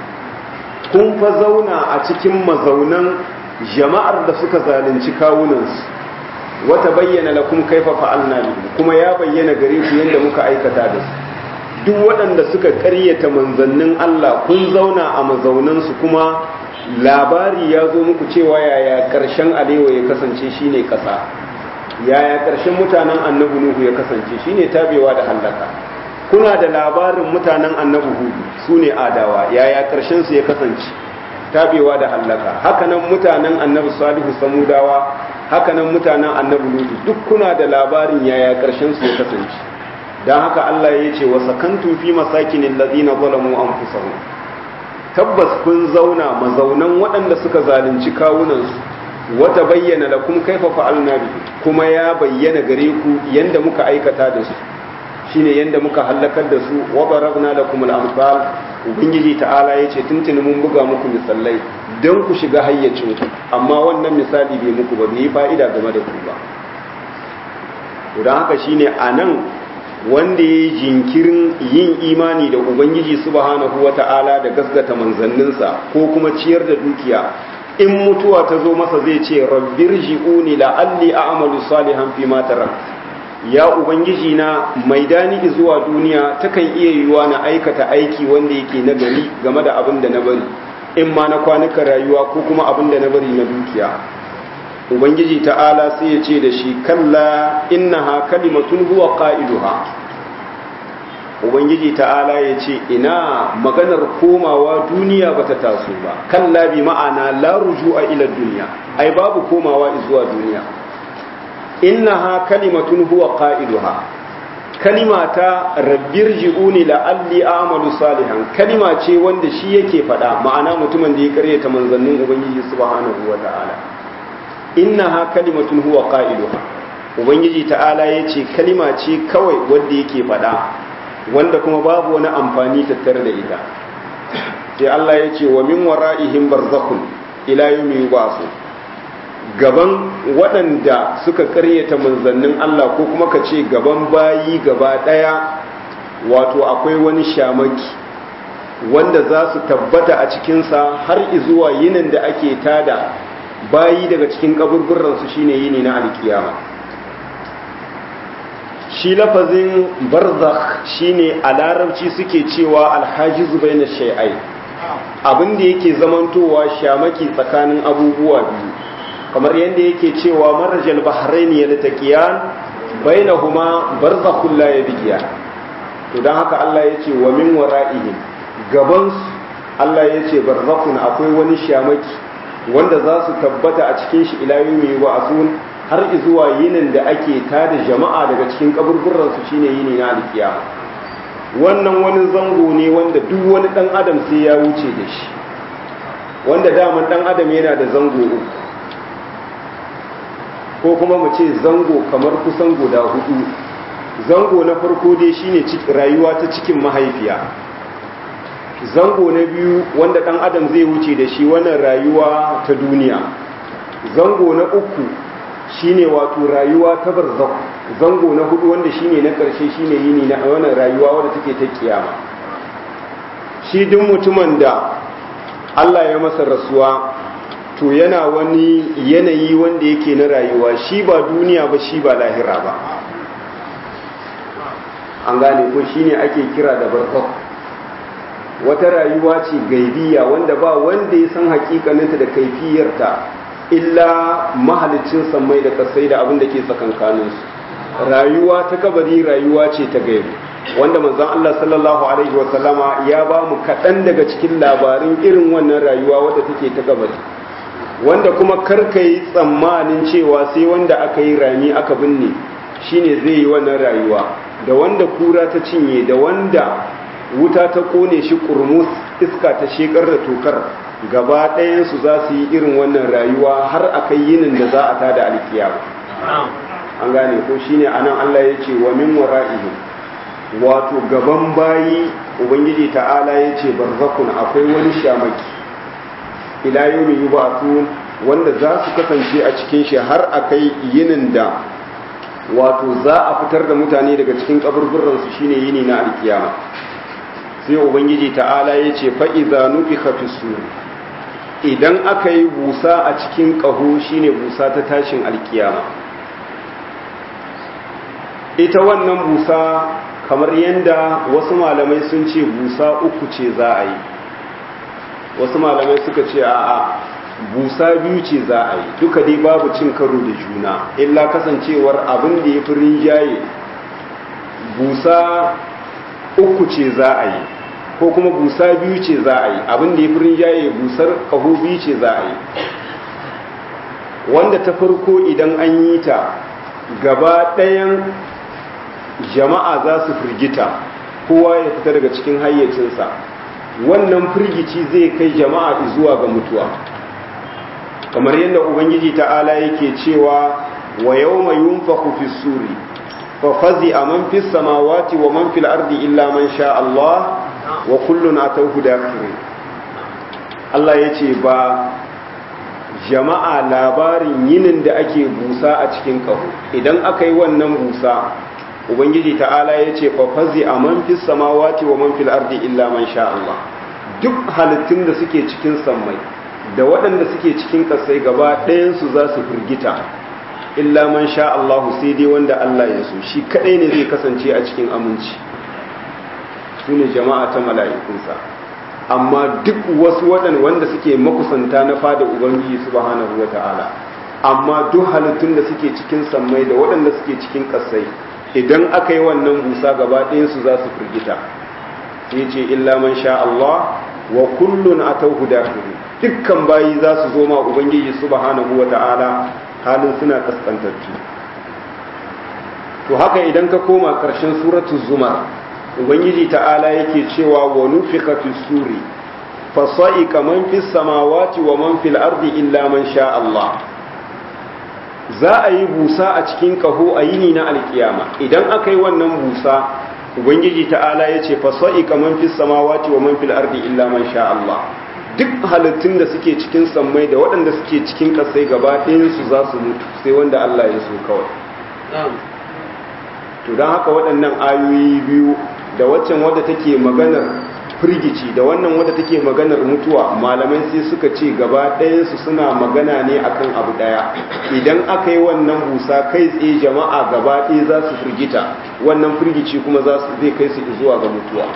[SPEAKER 1] kun fa zauna a cikin mazaunan jama'ar da suka zalunci kawunansu wata bayyana lakum kaifa fa'alna bikum kuma ya bayyana gare ku yadda muka aikata da su duk waɗanda suka ƙaryata manzannin Allah kun zauna a mazaunansu kuma labari ya zo muku cewa yaya ƙarshen alewa ya kasance shine ƙasa yaya ƙarshen mutanen annabi nuhu ya kasance shine tabewa da hallaka kuna da labarin mutanen annabi hudu su ne adawa yaya ƙarshen su ya kasance tabewa da hallaka hakanan mutanen annabi salihu samudawa hakanan mutanen annabi lutu duk kuna da labarin yaya ƙarshen su ya kasance don haka Allah ya ce wa sakantun fi masakinin lazina zalamu an tabbas kun zauna mazaunan waɗanda suka zalunci kawunansu wata bayyana da kuma kaifa fa'alna bi kuma ya bayyana gare ku yanda muka aikata da su shine yanda muka halakar da su wa barabna lakum al-amsal ubangiji ta'ala yace tuntuni mun buga muku misalai don ku shiga hayyacin ku amma wannan misali bai muku ba bai fa'ida game da ku ba don haka shine anan wanda ya jinkirin yin imani da ubangiji subhanahu wata'ala da gasgata manzanninsa ko kuma ciyar da dukiya in mutuwa ta zo masa zai ce rabbir ji'uni la'alli a'malu salihan fi ma tarak ya ubangiji na maidani zuwa duniya takan iya yiwuwa na aikata aiki wanda yake na gari game da abin da na bari in ma na kwanuka rayuwa ko kuma abin da na bari na dukiya ubangiji ta'ala sai ya ce da shi kalla innaha kalimatun huwa qa'iduha ubangiji ta'ala ya ce ina maganar komawa duniya bata taso ba kalla bi ma'ana la rujua ila duniya ai babu komawa zuwa duniya innaha kalimatun huwa qa'iduha kalimata rabbir ji'uni la'alli a'malu salihan kalima ce wanda shi yake faɗa ma'ana mutumin da ya karyata manzannin ubangiji subhanahu wa ta'ala innaha kalimatun huwa qa'iluha ubangiji ta'ala yace kalima ce kawai wanda yake faɗa wanda kuma babu wani amfani tattare da ita sai Allah yace wa min wara'ihim barzakhun ila yawmi yub'asu gaban waɗanda suka karyata manzannin Allah ko kuma ka ce gaban bayi gaba ɗaya wato akwai wani shamaki wanda za su tabbata a cikinsa har izuwa yinin da ake tada bayi daga cikin kaburburansu shine yini na alkiyama shi lafazin barzakh shine a larabci suke cewa alhajiz baina shay'ai abin da yake zamantowa shamaki tsakanin abubuwa biyu kamar yadda yake cewa marajal bahrain yaltaqiyan bainahuma barzakhun la yabghiyan to dan haka Allah yace wa min wara'ihim gaban Allah yace barzakhun akwai wani shamaki wanda za su tabbata a cikin shi ila yawmi wa'asun har zuwa yinin da ake tada jama'a daga cikin kaburburan su shine yini na alkiyama wannan wani zango ne wanda duk wani dan adam sai ya wuce da shi wanda daman dan adam yana da zango uku ko kuma mu ce zango kamar kusan guda hudu zango na farko dai shine rayuwa ta cikin mahaifiya zango na biyu wanda dan adam zai wuce da shi wannan rayuwa ta duniya zango na uku shine wato rayuwa ta barzakh zango na hudu wanda shine na karshe shine yini na wannan rayuwa wanda take ta kiyama shi duk mutumin da Allah ya masa rasuwa to yana wani yanayi wanda yake na rayuwa shi ba duniya ba shi ba lahira ba an gane ko shine ake kira da barzakh wata rayuwa ce gaibiya wanda ba wanda ya san hakikaninta da kaifiyarta illa mahalicin sammai da kasai da abin da ke tsakankaninsu rayuwa ta kabari rayuwa ce ta gaibi wanda manzon Allah sallallahu alaihi wasallama ya ba mu kaɗan daga cikin labarin irin wannan rayuwa wadda take ta kabari wanda kuma karka yi tsammanin cewa sai wanda aka yi rami aka binne shine zai yi wannan rayuwa da wanda kura ta cinye da wanda wuta ta kone shi kurmus iska ta shekar da tokar gaba ɗayansu za su yi irin wannan rayuwa har a kai yinin da za a tada alkiyama an gane ko shine anan Allah ya ce wa min wara'ihi wato gaban bayi ubangiji ta'ala ya ce barzakun akwai wani shamaki ila yawmi yub'atun wanda za su kasance a cikin shi har a kai yinin da wato za a fitar da mutane daga cikin kaburburan su shine yini na alkiyama sai ubangiji ta'ala ya ce fa'iza nufi fi idan aka yi busa a cikin ƙaho shine busa ta tashin alkiyama ita wannan busa kamar yadda wasu malamai sun ce busa uku ce za a yi wasu malamai suka ce a busa biyu ce za a yi duka dai babu cin karo da juna illa kasancewar abin da ya fi rinjaye busa uku ce za a yi ko kuma busa biyu ce za a yi abin da ya fi rinjaye busar kaho biyu ce za a yi wanda ta farko idan an yi ta gaba ɗayan jama'a za su firgita kowa ya fita daga cikin hayyacinsa wannan firgici zai kai jama'a zuwa ga mutuwa kamar yadda ubangiji ta'ala yake cewa wa yawma yunfakhu fi suri fa fazi'a man fis samawati wa man fil ardi illa man sha Allah wa kullun atawhu dakhirin Allah yace ba jama'a labarin yinin da ake busa a cikin kaho idan aka yi wannan busa ubangiji ta'ala yace fa fazi'a man fis samawati wa man fil ardi illa man sha Allah duk halittun da suke cikin sammai da waɗanda suke cikin ƙasai gaba ɗayansu za su firgita illa man sha Allahu sai dai wanda Allah ya so shi kaɗai ne zai kasance a cikin aminci su ne jama'a ta mala'ikunsa amma duk wasu waɗanda wanda suke makusanta na fada ubangiji subhanahu wa ta'ala amma duk halittun da suke cikin sammai da waɗanda suke cikin ƙasai idan aka yi wannan busa gaba ɗayansu za su firgita sai ce illa man sha Allah wa kullun atawhu dakhiri dukkan bayi za su zo ma ubangiji subhanahu wata'ala halin suna kaskantattu to haka idan ka koma karshen suratul zumar ubangiji ta'ala yake cewa wa nufika fi suri fa sa'iqa man fis samawati wa man fil ardi illa man sha Allah za a yi busa a cikin kaho a yini na alkiyama idan aka yi wannan busa ubangiji ta'ala ya ce fasa'i kaman fi samawati wa man fil ardi illa man sha Allah duk halittun da suke cikin sammai da waɗanda suke cikin ƙasai gaba su za su mutu sai wanda Allah ya so kawai to don haka waɗannan ayoyi biyu da waccan wadda take maganar firgici da wannan wadda take maganar mutuwa malamai sai suka ce gaba ɗayansu suna magana ne akan abu ɗaya idan aka yi wannan busa kai tsaye jama'a gaba ɗaya za su firgita wannan firgici kuma za su zai kai su zuwa ga mutuwa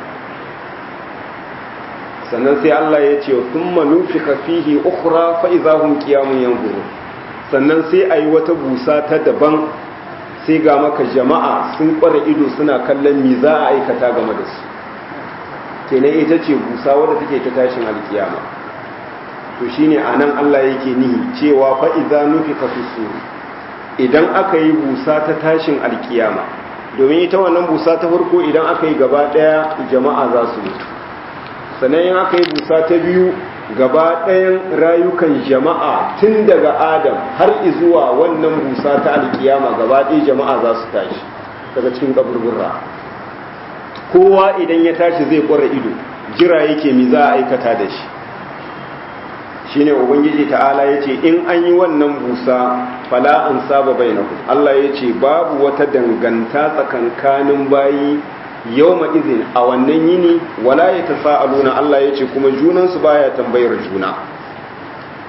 [SPEAKER 1] sannan sai Allah ya ce thumma nufika fihi ukhra fa idahum qiyamun yanzuru sannan sai ayi wata busa ta daban sai ga maka jama'a sun kware ido suna kallon me za a aikata game da su kenan ita ce busa wadda take ta tashin alkiyama to shine anan Allah yake nihi cewa fa idza nufika fi suri idan aka yi busa ta tashin alkiyama domin ita wannan busa ta farko idan aka yi gaba daya jama'a za su mutu sannan in aka yi busa ta biyu gaba ɗayan rayukan jama'a tun daga adam har izuwa wannan busa ta alkiyama gaba ɗaya jama'a za su tashi daga cikin kaburbura kowa idan ya tashi zai kwara ido jira yake mi za a aikata da shi shine ubangiji ta'ala ya ce in an yi wannan busa fala an saba bainakum Allah ya ce babu wata danganta tsakankanin bayi yau izin a wannan yini wala ya ta sa'aluna Allah ya ce kuma junansu baya tambayar juna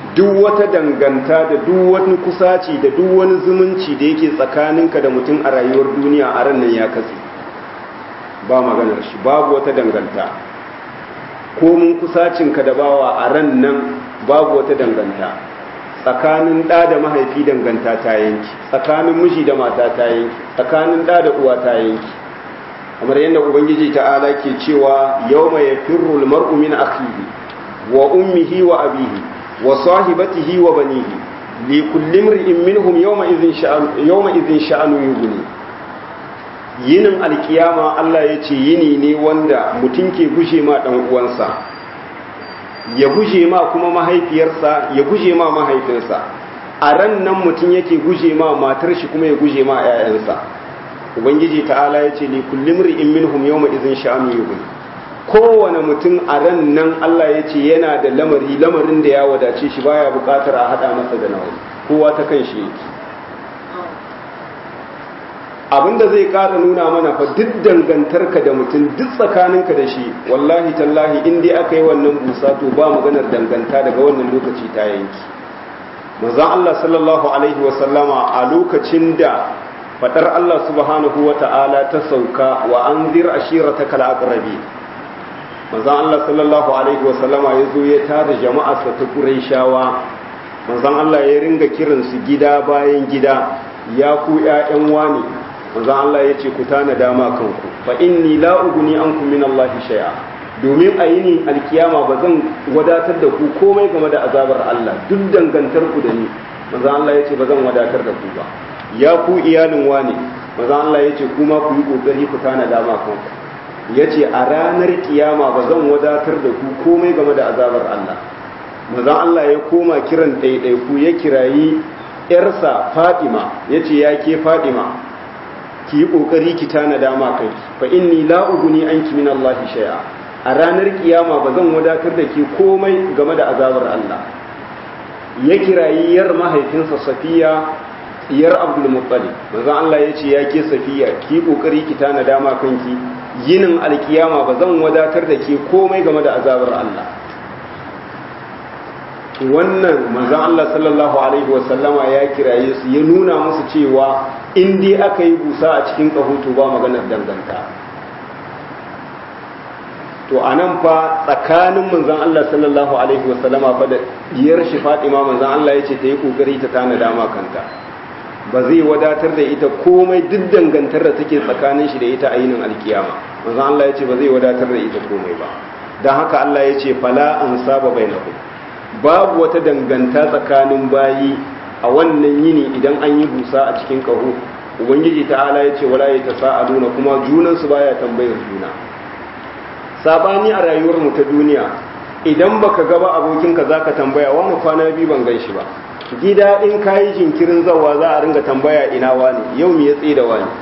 [SPEAKER 1] duk wata danganta da duk wani kusaci da duk wani zumunci da yake tsakaninka da mutum a rayuwar duniya a ran nan ya katse ba maganar shi babu wata danganta komin kusacinka da bawa a ran nan babu wata danganta tsakanin ɗa da mahaifi danganta ta yanki tsakanin miji da mata ta yanki tsakanin ɗa da uwa ta yanki kamar yadda ubangiji ta'ala ke cewa yau mai firru mar'u min akhihi wa ummihi wa abihi wa sahibatihi wa banihi li kulli imri'in minhum yawma idhin sha'anu yawma idhin sha'anu yughni yinin alkiyama Allah ya ce yini ne wanda mutum ke gushe ma dan uwansa ya guje ma kuma mahaifiyarsa ya guje ma mahaifinsa a ran nan mutum yake guje ma matar shi kuma ya guje ma 'ya'yansa ubangiji ta'ala ya ce li kullum ri'in minhum yawma idhin sha'anu yughni kowane mutum a ran nan Allah ya ce yana da lamari lamarin da ya wadace shi baya bukatar a hada masa da nawa kowa ta kan shi yake abinda zai kara nuna mana fa duk dangantarka da mutum duk tsakaninka da shi wallahi tallahi in dai aka yi wannan busa to ba maganar danganta daga wannan lokaci ta yanki manzon Allah sallallahu alaihi wa sallama a lokacin da fadar Allah subhanahu wa ta'ala ta sauka wa anzir ashirataka al-aqrabi manzon Allah sallallahu alaihi wa sallama yazo ya tada jama'arsa ta Qurayshawa manzon Allah ya ringa kiransu gida bayan gida ya ku ƴaƴan wani manzon Allah ya ce ku tana dama kanku fa inni la uguni ankum min Allah shay'a domin a yini alkiyama ba zan wadatar da ku komai game da azabar Allah duk dangantar ku da ni manzon Allah ya ce ba zan wadatar da ku ba ya ku iyalin wane manzon Allah ya ce kuma ku yi kokari ku tana dama kanku ya ce a ranar kiyama ba zan wadatar da ku komai game da azabar Allah manzon Allah ya koma kiran ɗaiɗaiku ya kirayi ‘yarsa Fadima ya ce ya ke Fadima ki yi ƙoƙari ki tana dama kai fa inni la uguni anki min Allah shay'a a ranar kiyama ba zan wadatar da ke komai game da azabar Allah ya kirayi yar mahaifinsa Safiya yar Abdul Muttalib manzon Allah ya ce ya ke Safiya ki yi ƙoƙari ki tana dama kanki yinin alkiyama ba zan wadatar da ke komai game da azabar Allah wannan manzon Allah sallallahu alaihi wasallama ya kiraye su ya nuna musu cewa in dai aka yi busa a cikin kahoto ba maganar danganta to anan fa tsakanin manzon Allah sallallahu alaihi wasallama fa da diyar shi Fatima manzon Allah ya ce ta yi kokari ta tana dama kanta ba zai wadatar da ita komai duk dangantar da take tsakanin shi da ita a yinin alkiyama manzon Allah ya ce ba zai wadatar da ita komai ba dan haka Allah ya ce fala an saba bainakum babu wata danganta tsakanin bayi a wannan yini idan an yi busa a cikin kaho ubangiji ta'ala ya ce wala ya ta sa'aluna kuma junansu baya tambayar juna sabani a rayuwar mu ta duniya idan baka gaba abokinka zaka tambaya wani kwana biyu ban gan shi ba gida in kayi jinkirin zawa za a ringa tambaya ina wani yau me ya tsaye da wani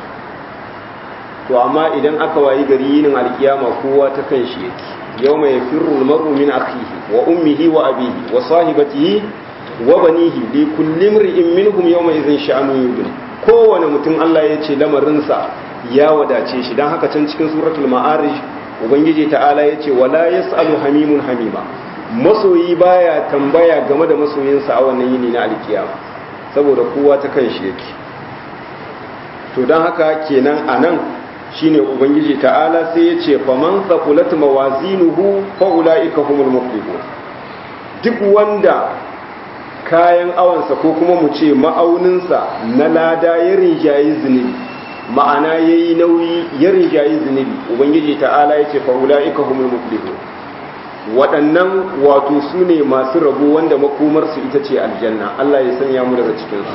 [SPEAKER 1] to amma idan aka wayi gari yinin alkiyama kowa ta kan shi yake يوم يفر المرء من أخيه وأمه وأبيه وصاحبته وبنيه لكل امرئ منهم يومئذ شأن يغني kowane mutum Allah ya ce lamarinsa ya wadace shi don haka can cikin suratul ma'arij ubangiji ta'ala ya ce wala yas'alu hamimun hamima masoyi baya tambaya game da masoyinsa a wannan yini na alkiyama saboda kowa ta kan shi yake to don haka kenan anan shine ubangiji ta'ala sai ya ce faman thaqulat mawazinuhu fa ulaika humul muflihun duk wanda kayan awansa ko kuma mu ce ma'auninsa na lada ya rinjayi zunubi ma'ana yayi nauyi ya rinjayi zunubi ubangiji ta'ala ya ce fa ulaika humul muflihun waɗannan wato su ne masu rabo wanda makomarsu ita ce aljanna Allah ya sanya mu daga cikinsu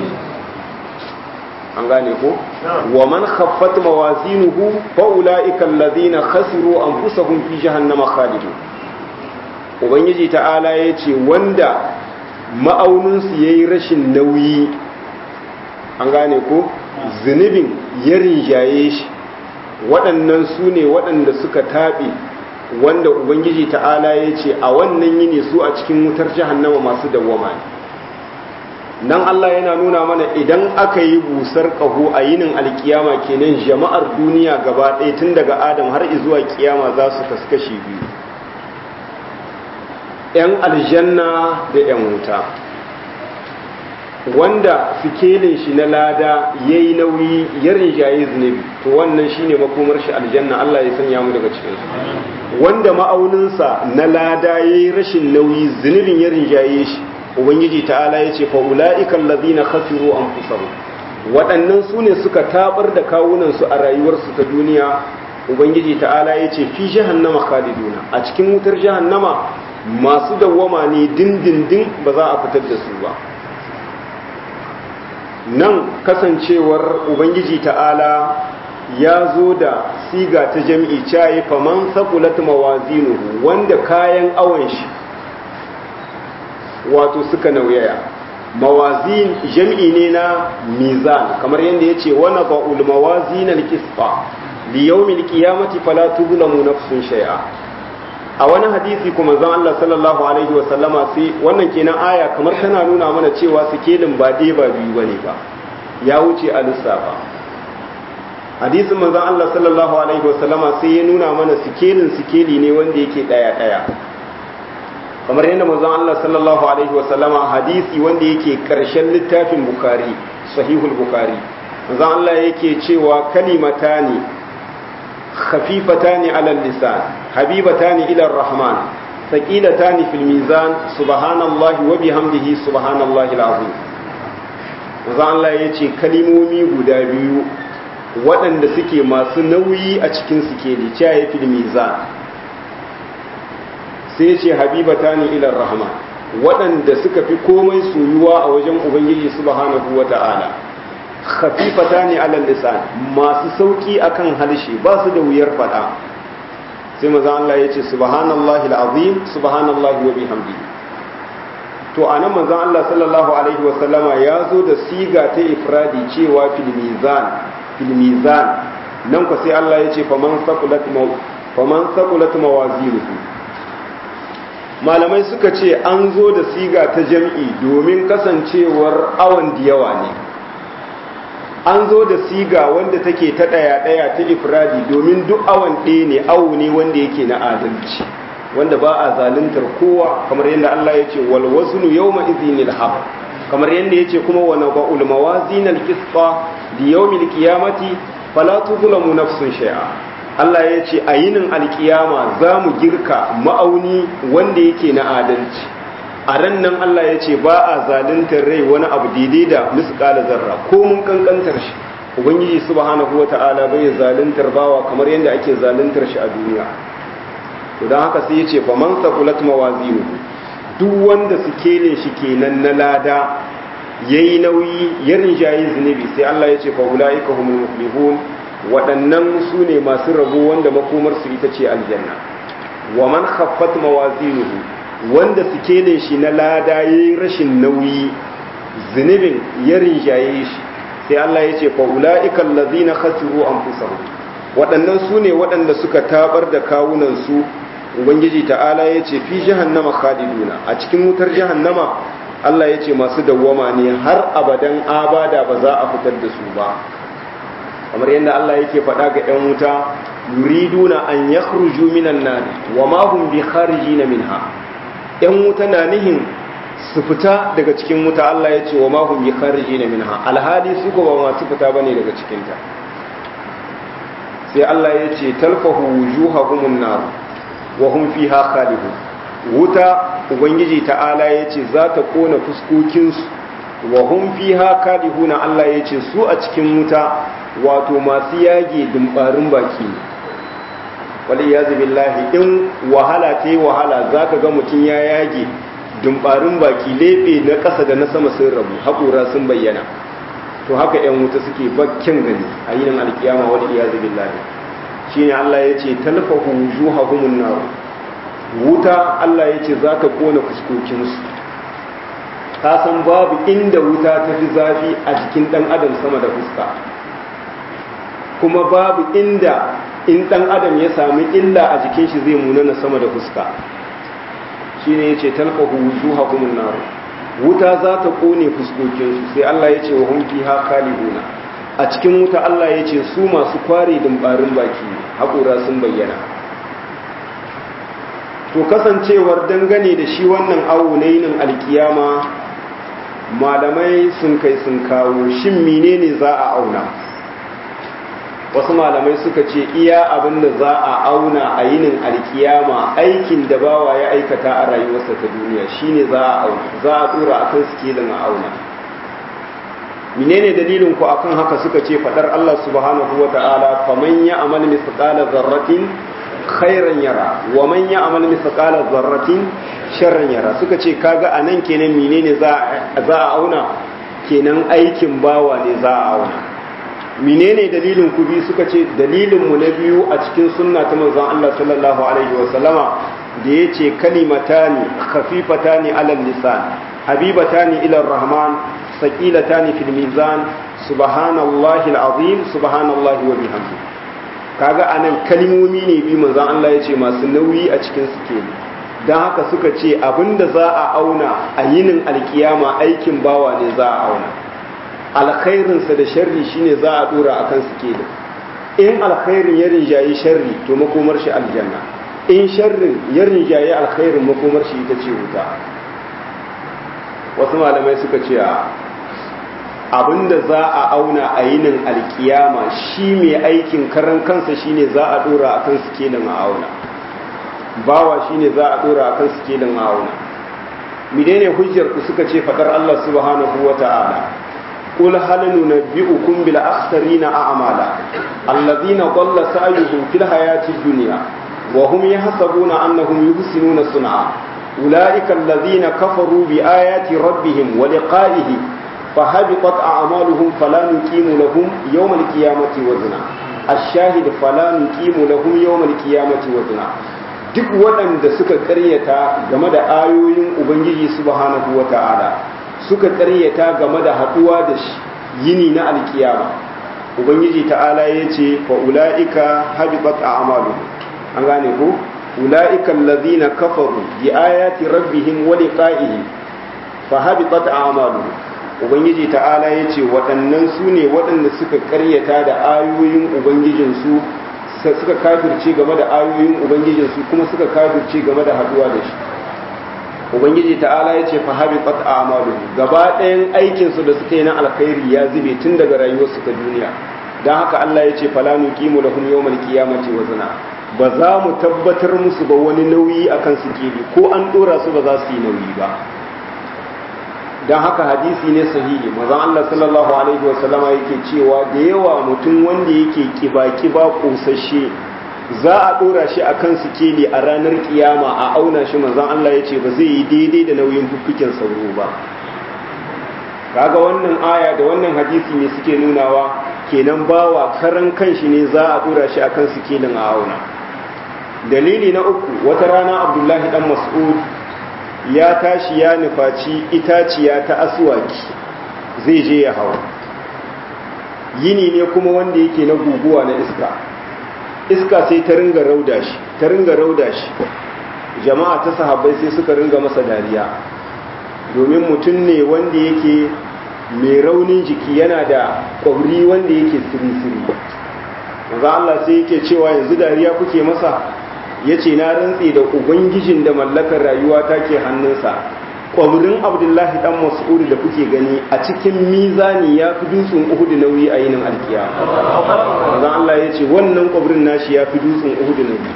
[SPEAKER 1] an gane ko wa man khaffat mawazinuhu fa ulaika alladhina khasiru anfusahum fi jahannama khalidun ubangiji ta'ala yace wanda ma'aunin su yayi rashin nauyi an gane ko zunubin ya rinjaye shi waɗannan su ne waɗanda suka taɓe wanda ubangiji ta'ala yace a wannan yini su a cikin wutar jahannama masu dawwama ne nan Allah yana nuna mana idan aka yi busar ƙaho a yinin alkiyama kenan jama'ar duniya gaba ɗaya tun daga adam har zuwa kiyama za su kaskashi biyu 'yan aljanna da 'yan wuta wanda sikelin shi na lada ya yi nauyi ya rinjaye zunubi to wannan shi ne makomar shi aljanna Allah ya sanya mu daga cikinsu wanda ma'auninsa na lada ya yi rashin nauyi zunubin ya rinjaye shi ubangiji ta'ala ya ce fa'ula'ikan lazina khasiru an fusaru waɗannan su ne suka tabar da kawunansu a rayuwarsu ta duniya ubangiji ta'ala ya ce fi jahannama khaliduna a cikin wutar jahannama masu dawwama ne dindindin ba za a fitar da su ba nan kasancewar ubangiji ta'ala ya zo da siga ta jam'i cayi faman sakulat mawazinuhu wanda kayan awon shi wato suka nauyaya mawazin jam'i ne na mizan kamar yadda ya ce wani ba'ul mawazin al-kisfa liyaumin kiyamati fala tuzlamu nafsun shay'a a wani hadisi kuma zan Allah sallallahu alaihi wa sallama sai wannan kenan aya kamar tana nuna mana cewa sikelin ba ɗaya ba biyu bane ba ya wuce a lissafa hadisin manzon Allah sallallahu alaihi wa sallama sai ya nuna mana sikelin sikeli ne wanda yake ɗaya ɗaya kamar yadda manzon Allah sallallahu alaihi wa sallama hadisi wanda yake karshen littafin Bukhari sahihul Bukhari manzon Allah yake cewa kalimatani خفيفتان على اللسان حبيبتان إلى الرحمن ثقيلتان في الميزان سبحان الله وبحمده سبحان الله العظيم maza Allah ya ce kalimomi guda biyu waɗanda suke masu nauyi a cikin sikeli cewa ya fi mizan sai ya ce habibata ni ilar rahama waɗanda suka fi komai soyuwa a wajen ubangiji subhanahu wa ta'ala khafifata ne alal lisan masu sauki akan halshe ba su da wuyar fada sai maza Allah ya ce subhanallahi alazim subhanallahi wa bihamdihi to anan manzon Allah sallallahu alaihi wa sallama ya zo da siga ta ifradi cewa fil mizan fil mizan nan ko sai Allah ya ce faman saqulat faman saqulat mawazinuhu malamai suka ce an zo da siga ta jam'i domin kasancewar awan da yawa ne an zo da siga wanda take ta ɗaya-ɗaya ta ifradi domin duk awon ɗaya ne awo ne wanda yake na adalci wanda ba a zaluntar kowa kamar yadda Allah ya ce wal wasnu yawma idhinil haq kamar yadda ya ce kuma wa naba'ul mawazin al qisqa li yawmil qiyamati fala tuzlamu nafsun shay'a Allah ya ce a yinin alkiyama za mu girka ma'auni wanda yake na adalci a ran nan Allah ya ce ba a zaluntar rai wani abu daidai da misƙala zarra ko mun kankantar shi ubangiji subhanahu wata'ala bai zaluntar bawa kamar yadda ake zaluntar shi a duniya to dan haka sai ya ce fa man saqulat mawazinuhu duk wanda sikele shi kenan na lada yayi nauyi ya rinjayi zunubi sai Allah ya ce fa ulaika humul muflihun waɗannan su ne masu rabo wanda makomarsu ita ce aljanna wa man khaffat mawazinuhu wanda sikelin shi na lada ya yi rashin nauyi zunubin ya rinjaye shi sai Allah ya ce fa'ula'ikan lazina khasiru an waɗannan su ne waɗanda suka tabar da kawunansu ubangiji ta'ala ya ce fi jahannama khaliduna a cikin wutar jahannama Allah ya ce masu dawwama ne har abadan abada ba za a fitar da su ba kamar yadda Allah yake faɗa ga 'yan wuta yuriduna an yakhruju minan nar wa ma hum bi kharijina minha ‘yan wuta na nihin su fita daga cikin wuta Allah ya ce wa mahun bi khariji na minha alhali su ba masu fita ba ne daga cikinta sai Allah ya ce talfahu wujuhahumun nar wa hum fiha khalidun wuta ubangiji ta'ala ya ce za ta kona fuskokinsu wa hum fiha khalidun Allah ya ce su a cikin wuta wato masu yage dumbarin baki ne wali ya billahi in wahala ta yi wahala za ka ga mutum ya yage dumbarin baki leɓe na ƙasa da na sama sun rabu haƙura sun bayyana to haka 'yan wuta suke bakken gani a yinin alkiyama wali ya billahi shi ne allah ya ce talfahu wujuhahumun nar wuta allah ya ce za ta kona fuskokinsu ka san babu inda wuta ta fi zafi a jikin ɗan adam sama da fuska kuma babu inda in ɗan adam ya sami illa a jikin shi zai munana sama da fuska shi ne ya ce talfahu wujuha kumun naru wuta za ta ƙone fuskokinsu sai Allah ya ce wa hunki ha kalibuna a cikin wuta Allah ya ce su masu kware dimbarin baki haƙura sun bayyana to kasancewar dangane da shi wannan awo na yinin alkiyama malamai sun kai sun kawo shin menene za a auna wasu malamai suka ce iya abin da za a auna a yinin alkiyama aikin da bawa ya aikata a rayuwarsa ta duniya shine za a auna za a tura akan sikelin a auna menene dalilin ku akan haka suka ce fadar Allah subhanahu wata'ala faman ya'mal mithqala dharratin khairan yara wa man ya'mal mithqala dharratin sharran yara suka ce kaga anan kenan menene za za a auna kenan aikin bawa ne za a auna menene dalilin ku bi suka ce dalilin mu na biyu a cikin sunna ta manzon Allah sallallahu alaihi wa sallama da yace kalimatani khafifatani alal lisan habibatani ila rahman saqilatani fil mizan subhanallahi alazim subhanallahi wa bihamdi kaga anan kalmomi ne bi manzon Allah yace masu nauyi a cikin suke dan haka suka ce abinda za a auna a yinin alkiyama aikin bawa ne za a auna alkhairinsa da sharri shine za a dora akan suke da in alkhairin ya rinjayi sharri to makomar shi aljanna in sharrin ya rinjayi alkhairin makomar shi ita ce wuta wasu malamai suka ce abinda za a auna a yinin alkiyama shi mai aikin karan kansa shine za a dora akan sikelin a auna bawa shine za a dora akan sikelin a auna menene hujjar ku suka ce fadar Allah subhanahu wata'ala قل هل ننبئكم بالأخسرين أعمالا الذين ضل سعيهم في الحياة الدنيا وهم يحسبون أنهم يحسنون صنعا أولئك الذين كفروا بآيات ربهم ولقائه فهبطت أعمالهم فلا نقيم لهم يوم القيامة وزنا الشاهد فلا نقيم لهم يوم القيامة وزنا duk waɗanda suka ƙaryata game da ayoyin Ubangiji subhanahu wa ta'ala suka ƙaryata game da haɗuwa da yini na alkiyama Ubangiji ta'ala ya ce fa ula'ika habibat a amalu an gane ko ula'ika allazina kafaru bi ayati rabbihim wa liqa'ihi fa habitat a'maluhum ubangiji ta'ala ya ce waɗannan su ne waɗanda suka karyata da ayoyin ubangijinsu suka kafirce game da ayoyin ubangijinsu kuma suka kafirce game da haduwa da shi ubangiji ta'ala ya ce fa habitat a'maluhum gaba ɗayan aikinsu da suka yi na alkhairi ya zube tun daga rayuwarsu ta duniya don haka Allah ya ce fala nuqimu lahum yawmal qiyamati wazna ba za mu tabbatar musu ba wani nauyi akan su keli ko an dora su ba za su yi nauyi ba don haka hadisi ne sahihi mazan Allah sallallahu alaihi wasallama yake cewa da yawa mutum wanda yake kiba-kiba kosashe za a dora shi a kan sikeli a ranar kiyama a auna shi mazan Allah ya ce ba zai yi daidai da nauyin fuffiken sauro ba kaga wannan aya da wannan hadisi ne suke nunawa kenan bawa karan kanshi ne za a dora shi a kan sikelin a auna dalili na uku wata rana abdullahi dan mas'ud ya tashi ya nufaci itaciya ta aswaki zai je ya hawa yini ne kuma wanda yake na guguwa na iska iska sai ta ringa rauda shi ta ringa rauda shi jama'a ta sahabbai sai suka ringa masa dariya domin mutum ne wanda yake mai raunin jiki yana da ƙwauri wanda yake siri-siri za Allah sai yake cewa yanzu dariya kuke masa ya ce na rantse da ubangijin da mallakar rayuwa ta ke hannunsa ƙwabrin abdullahi ɗan mas'udu da kuke gani a cikin mizani ya fi dutsen uhudu nauyi a yinin alkiya zan Allah ya ce wannan ƙwabrin nashi ya fi dutsen uhudu nauyi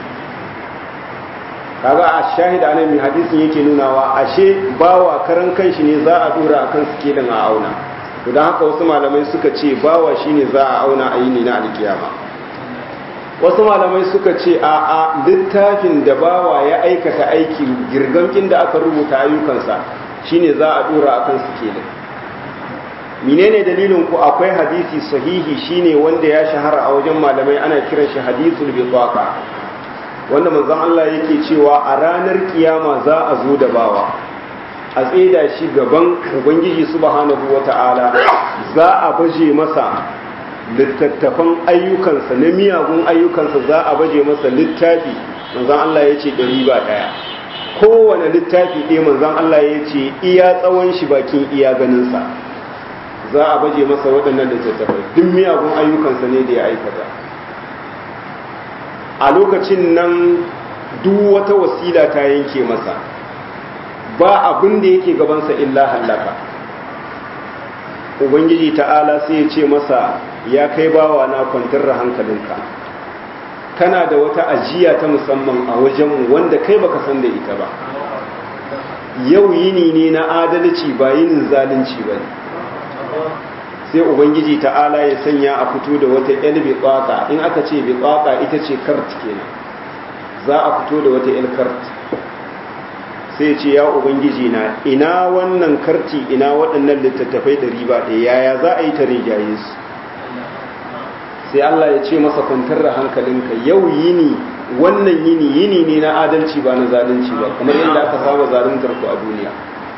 [SPEAKER 1] kaga a shahida nan mai hadisin yake nunawa ashe bawa karan kanshi ne za a dora akan sikelin a auna to don haka wasu malamai suka ce bawa shine za a auna a yini na alkiyama wasu malamai suka ce a a littafin da bawa ya aikata aiki girgamkin da aka rubuta ayyukansa shine za a dora akan sikelin menene dalilin ku akwai hadisi sahihi shine wanda ya shahara a wajen malamai ana kiran shi hadisul bitaqa wanda manzon Allah yake cewa a ranar kiyama za a zo da bawa a tseda shi gaban ubangiji subhanahu wata'ala za a baje masa littattafan ayyukansa na miyagun ayyukansa za a baje masa littafi manzon Allah ya ce ɗari ba ɗaya kowane littafi ɗaya manzon Allah ya ce iya tsawon shi bakin iya ganinsa za a baje masa waɗannan littattafai duk miyagun ayyukansa ne da ya aikata a lokacin nan duk wata wasila ta yanke masa ba abin da yake gabansa illa hallaka ubangiji ta'ala sai ya ce masa ya kai bawa na kwantar da hankalinka kana da wata ajiya ta musamman a wajenmu wanda kai baka san da ita ba yau yini ne na adalci ba yinin zalunci ba ne sai ubangiji ta'ala ya sanya a fito da wata yal biqaqa in aka ce biqaqa ita ce kart kenan za a fito da wata yal kart sai ce ya ubangiji na ina wannan karti ina waɗannan littattafai da riba ɗaya yaya za a yi ta rigaye su sai Allah ya ce masa kwantar da hankalinka yau yini wannan yini yini ne na adalci ba na zalunci ba kamar yadda aka saba zaluntar ku a duniya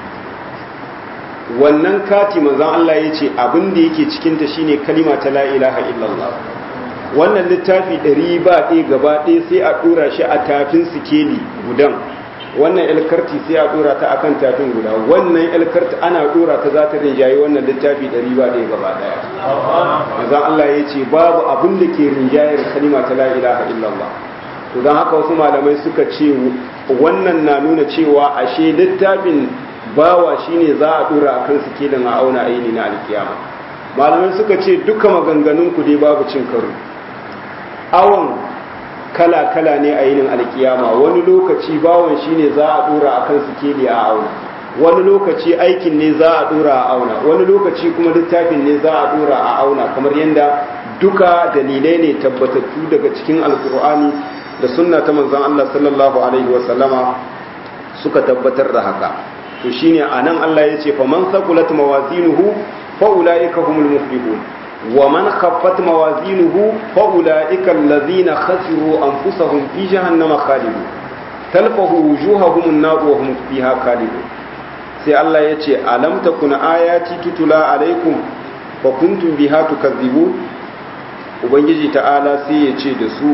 [SPEAKER 1] wannan kati manzon Allah ya ce abin da yake cikin ta shine kalima ta la ilaha illallah wannan littafi ɗari ba ɗaya gaba ɗaya sai a ɗora shi a tafin sikeli gudan wannan ilkarti sai a ɗora ta akan tafin guda wannan ilkarti ana ɗora ta za ta rinjaye wannan littafi ɗari ba ɗaya gaba ɗaya manzon Allah ya ce babu abin da ke rinjayar kalima ta la ilaha illallah to don haka wasu malamai suka ce wannan na nuna cewa ashe littafin bawa shine za a dura a kan sikelin a auna aini na alkiyama malamai suka ce duka maganganun ku dai babu cin karo awon kala-kala ne a yinin alkiyama wani lokaci bawon shine za a dura a kan sikeli a auna wani lokaci aikin ne za a dura a auna wani lokaci kuma littafin ne za a dura a auna kamar yadda duka dalilai ne tabbatattu daga cikin alkur'ani da sunna ta manzon Allah sallallahu alaihi wa sallama suka tabbatar da haka to shine anan Allah ya ce faman saqulat mawazinuhu fa ulaika humul muflihun wa man khaffat mawazinuhu fa ulaika allazina khasiru anfusahum fi jahannama khalidun talfahu wujuhahum an-nar wa hum fiha khalidun sai Allah ya ce alam takun ayati tutula alaikum fa kuntum biha tukadzibun ubangiji ta'ala sai ya ce da su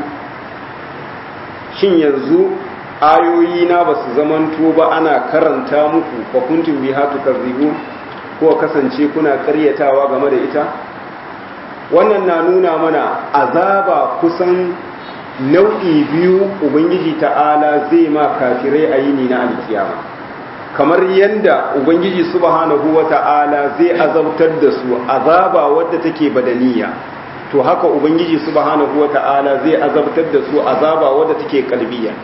[SPEAKER 1] shin yanzu ayoyi na ba su zamanto ba ana karanta muku fa kuntum biha tukazzibu ko kasance kuna karyatawa game da ita wannan na nuna mana azaba kusan nau'i biyu ubangiji ta'ala zai ma kafirai a yini na alkiyama kamar yadda ubangiji subhanahu wa ta'ala zai azabtar da su azaba wadda take badaniya to haka ubangiji subhanahu wata'ala zai azabtar da su azaba wadda take kalbiya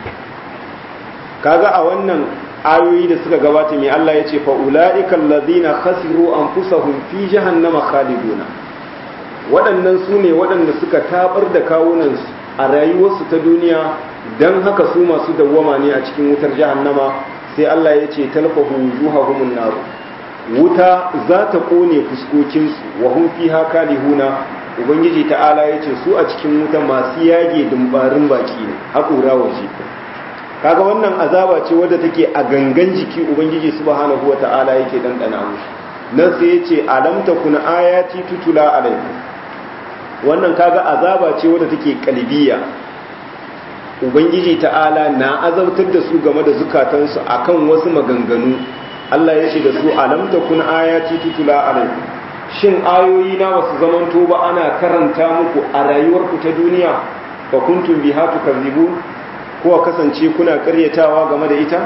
[SPEAKER 1] kaga a wannan ayoyi da suka gabata mai Allah ya ce fa ula'ikal ladina khasiru anfusahum fi jahannama khaliduna waɗannan su ne waɗanda suka tabar da kawunansu a rayuwarsu ta duniya don haka su masu dawwama ne a cikin wutar jahannama sai Allah ya ce talfahu wujuhahumun nar wuta za ta kone fuskokinsu wa hum fiha kalihuna ubangiji ta'ala ya ce su a cikin wuta masu yage dumbarin baki ne haƙura waje kaga wannan azaba ce wadda take a gangan jiki ubangiji subhanahu wa ta'ala yake dandana musu nan sai ya ce alam takun ayati tutula alaikum wannan kaga azaba ce wadda take kalbiya ubangiji ta'ala na azabtar da su game da zukatansu akan wasu maganganu Allah ya ce da su alam takun ayati tutula alaikum shin ayoyi na wasu zamanto ba ana karanta muku a rayuwarku ta duniya fa kuntum biha tukazzibu ko kasance kuna karyatawa game da ita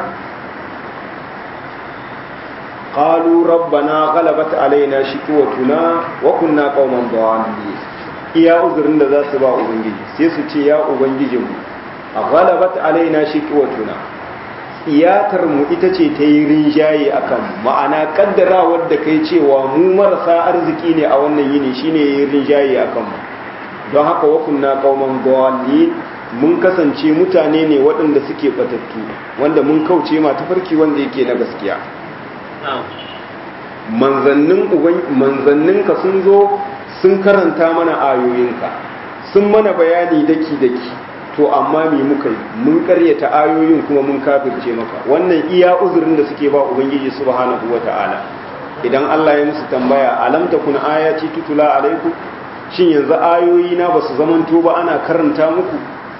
[SPEAKER 1] qalu rabbana ghalabat alaina shiqwatuna wa kunna qauman dhalin iya uzurin da za su ba ubangiji sai su ce ya ubangijinmu ghalabat alaina shiqwatuna iyatar mu ita ce ta yi rinjaye a kan ma'ana kaddarawar da kai cewa mu marasa arziki ne a wannan yini shine ya yi rinjaye a kanmu don haka wakunna kauman gawali mun kasance mutane ne waɗanda suke batattu wanda mun kauce ma tafarki wanda yake na gaskiya manzanninka sun zo sun karanta mana ayoyinka sun mana bayani daki-daki to amma me muka yi mun karyata ayoyin kuma mun kafirce maka wannan iya uzurin da suke ba ubangiji subhanahu wata'ala idan Allah ya musu tambaya alam takun ayati tutula alaikum shin yanzu ayoyi na basu zamanto ba ana karanta muku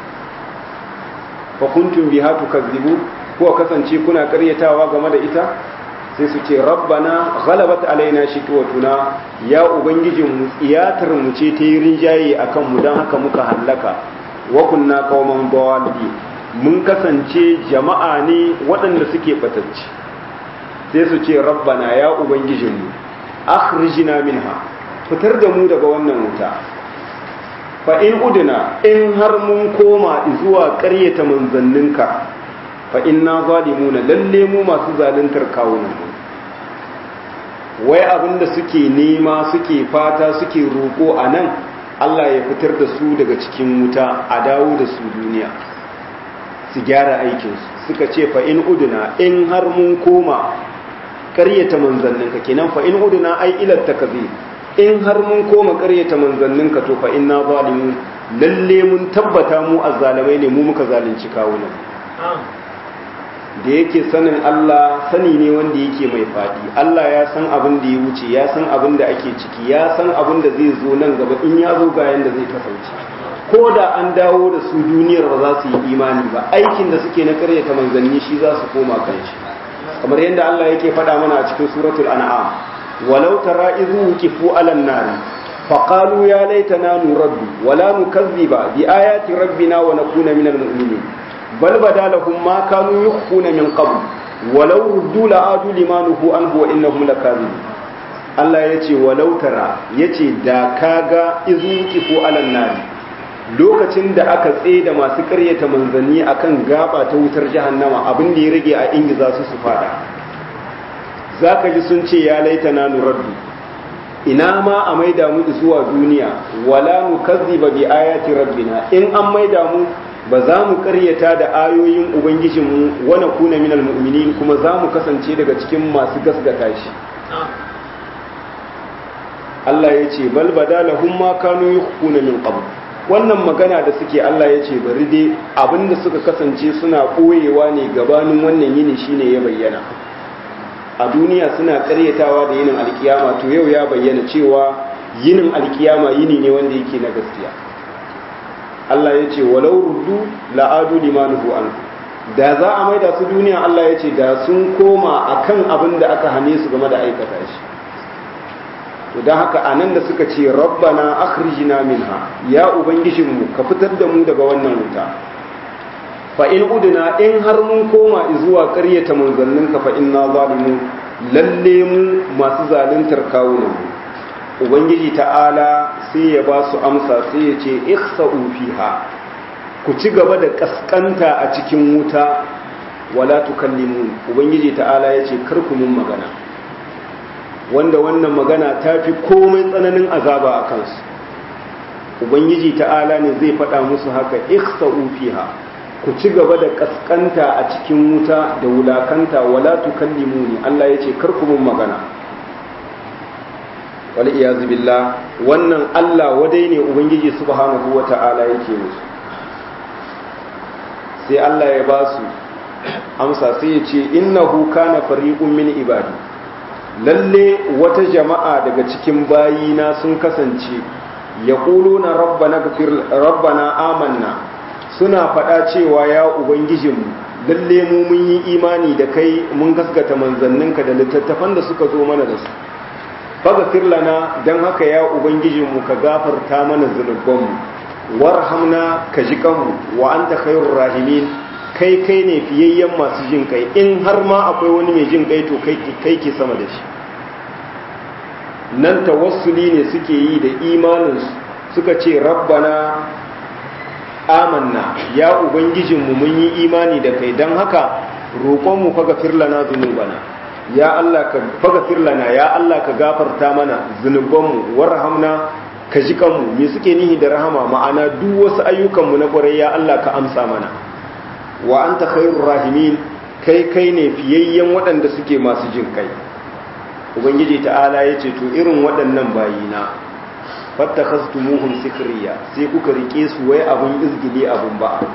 [SPEAKER 1] fa kuntum biha tukazzibu ko kasance kuna karyatawa game da ita sai su ce rabbana ghalabat alaina shiqwatuna ya ubangijin mu iyatar mu ce ta yi rinjaye akan mu dan haka muka hallaka wa kunna qauman dawalin mun kasance jama'a ne waɗanda suke batacci sai su ce rabbana ya ubangijinmu akhrijna minha fitar da mu daga wannan wuta fa in udina in har mun koma zuwa ƙaryata manzanninka fa inna zalimuna lalle mu masu zaluntar kawunan mu wai abinda suke nema suke fata suke roƙo a nan Allah ya fitar da su daga cikin wuta a dawo da su duniya su gyara aikinsu suka ce fa in udina in har mun koma ƙaryata manzanninka kenan fa in udina ai ilar takazir in har mun koma ƙaryata manzanninka to fa inna zalimun lalle mun tabbata mu azzalamai ne mu muka zalunci kawunan da yake sanin Allah sani ne wanda yake mai faɗi Allah ya san abin da ya wuce ya san abin da ake ciki ya san abin da zai zo nan gaba in ya zo ga yanda zai kasance ko da an dawo da su duniyar ba za su yi imani ba aikin da suke na karyata manzanni shi za su koma kan shi kamar yadda Allah yake faɗa mana a cikin suratul an'am walau tara idhu wuqifu 'alan nar faqalu ya laitana nuraddu wala nukazziba bi ayati rabbina wa nakuna minal mu'minin bal bada lahum ma kanu yukhfuna min qabl walau ruddu la'adu lima nuhu anhu wa innahum lakazibun Allah yace walau tara yace da kaga izu kifu alan nari lokacin da aka tsaye da masu karyata manzanni akan gaba ta wutar jahannama abin da ya rage a ingiza su su fada zaka ji sun ce ya laitana nuraddu ina ma a maida mu zuwa duniya wala nukazziba bi ayati rabbina in an maida mu ba za mu karyata da ayoyin ubangijinmu wana kuna minal mu'minin kuma za mu kasance daga cikin masu gasgata shi Allah ya ce bal bada lahum ma kanu yukhuna min qabl wannan magana da suke Allah ya ce bari dai abinda suka kasance suna koyewa ne gabanin wannan yini shine ya bayyana a duniya suna karyatawa da yinin alkiyama to yau ya bayyana cewa yinin alkiyama yini ne wanda yake na gaskiya Allah ya ce walau ruddu la'adu limanuhu an da za a maida su duniya Allah ya ce da sun koma akan abin da aka hane su game da aikata shi to don haka anan da suka ce rabbana akhrijna minha ya ubangijinmu ka fitar da mu daga wannan wuta fa in udna in har mun koma zuwa ƙaryata manzanninka fa inna zalimun lalle mu masu zaluntar kawunan mu ubangiji ta'ala sai ya ba su amsa sai ya ce ikhsa'u fiha ku ci gaba da kaskanta a cikin wuta wala tukallimun ubangiji ta'ala ya ce kar ku mun magana wanda wannan magana ta fi komai tsananin azaba a kansu ubangiji ta'ala ne zai faɗa musu haka ikhsa'u fiha ku ci gaba da kaskanta a cikin wuta da wulakanta wala tukallimuni Allah ya ce kar ku mun magana wal iyazu billah wannan Allah wadai ne ubangiji subhanahu wata'ala yake musu sai Allah ya ba su amsa sai ya ce innahu kana fariqun min ibadi lalle wata jama'a daga cikin bayina sun kasance yaquluna rabbana ghfir rabbana amanna suna faɗa cewa ya ubangijinmu lalle mu mun yi imani da kai mun gaskata manzanninka da littattafan da suka zo mana da su faghfir lana dan haka ya ubangijinmu ka gafarta mana zunubanmu warhamna ka ji kanmu wa anta khairur rahimin kai kai ne fiyayyen masu jin kai in har ma akwai wani mai jin kai to kai kai ke sama da shi nan tawassuli ne suke yi da imanin suka ce rabbana amanna ya ubangijinmu mun yi imani da kai dan haka roƙonmu faghfir lana zunubana ya Allah ka faghfir lana ya Allah ka gafarta mana zunubanmu warhamna ka ji kanmu me suke nihi da rahama ma'ana duk wasu ayyukanmu na ƙwarai ya Allah ka amsa mana wa anta khairur rahimin kai kai ne fiyayyen waɗanda suke masu jin kai ubangiji ta'ala ya ce to irin waɗannan bayina fattakhastumuhum sikriya sai kuka rike su wai abun izgili abun ba'a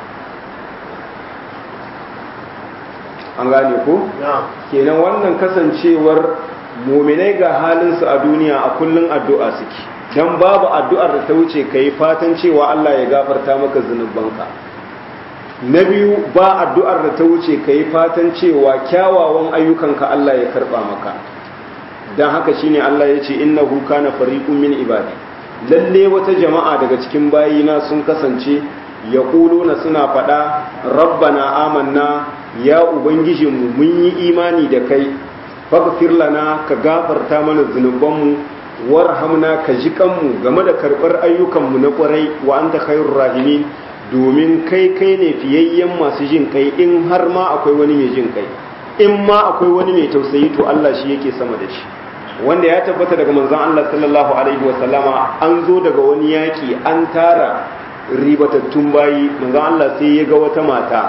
[SPEAKER 1] an gane ko kenan wannan kasancewar muminai ga halinsu a duniya a kullun addu'a suke dan babu addu'ar da ta wuce kai fatan cewa Allah ya gafarta maka zunubanka na biyu ba addu'ar da ta wuce kai fatan cewa kyawawan ayyukanka Allah ya karba maka dan haka shine Allah ya ce innahu kana fariqun min ibadi lalle wata jama'a daga cikin bayina sun kasance yaquluna suna faɗa rabbana amanna ya ubangijinmu mun yi imani da kai faghfir lana ka gafarta mana zunubanmu warhamna ka ji kanmu game da karɓar ayyukanmu na ƙwarai wa anta khairur rahimin domin kai kai ne fiyayyen masu jin kai in har ma akwai wani mai jin kai in ma akwai wani mai tausayi to Allah shi yake sama da shi wanda ya tabbata daga manzon Allah sallallahu alaihi wa sallama an zo daga wani yaki an tara ribatattun bayi manzon Allah sai ya ga wata mata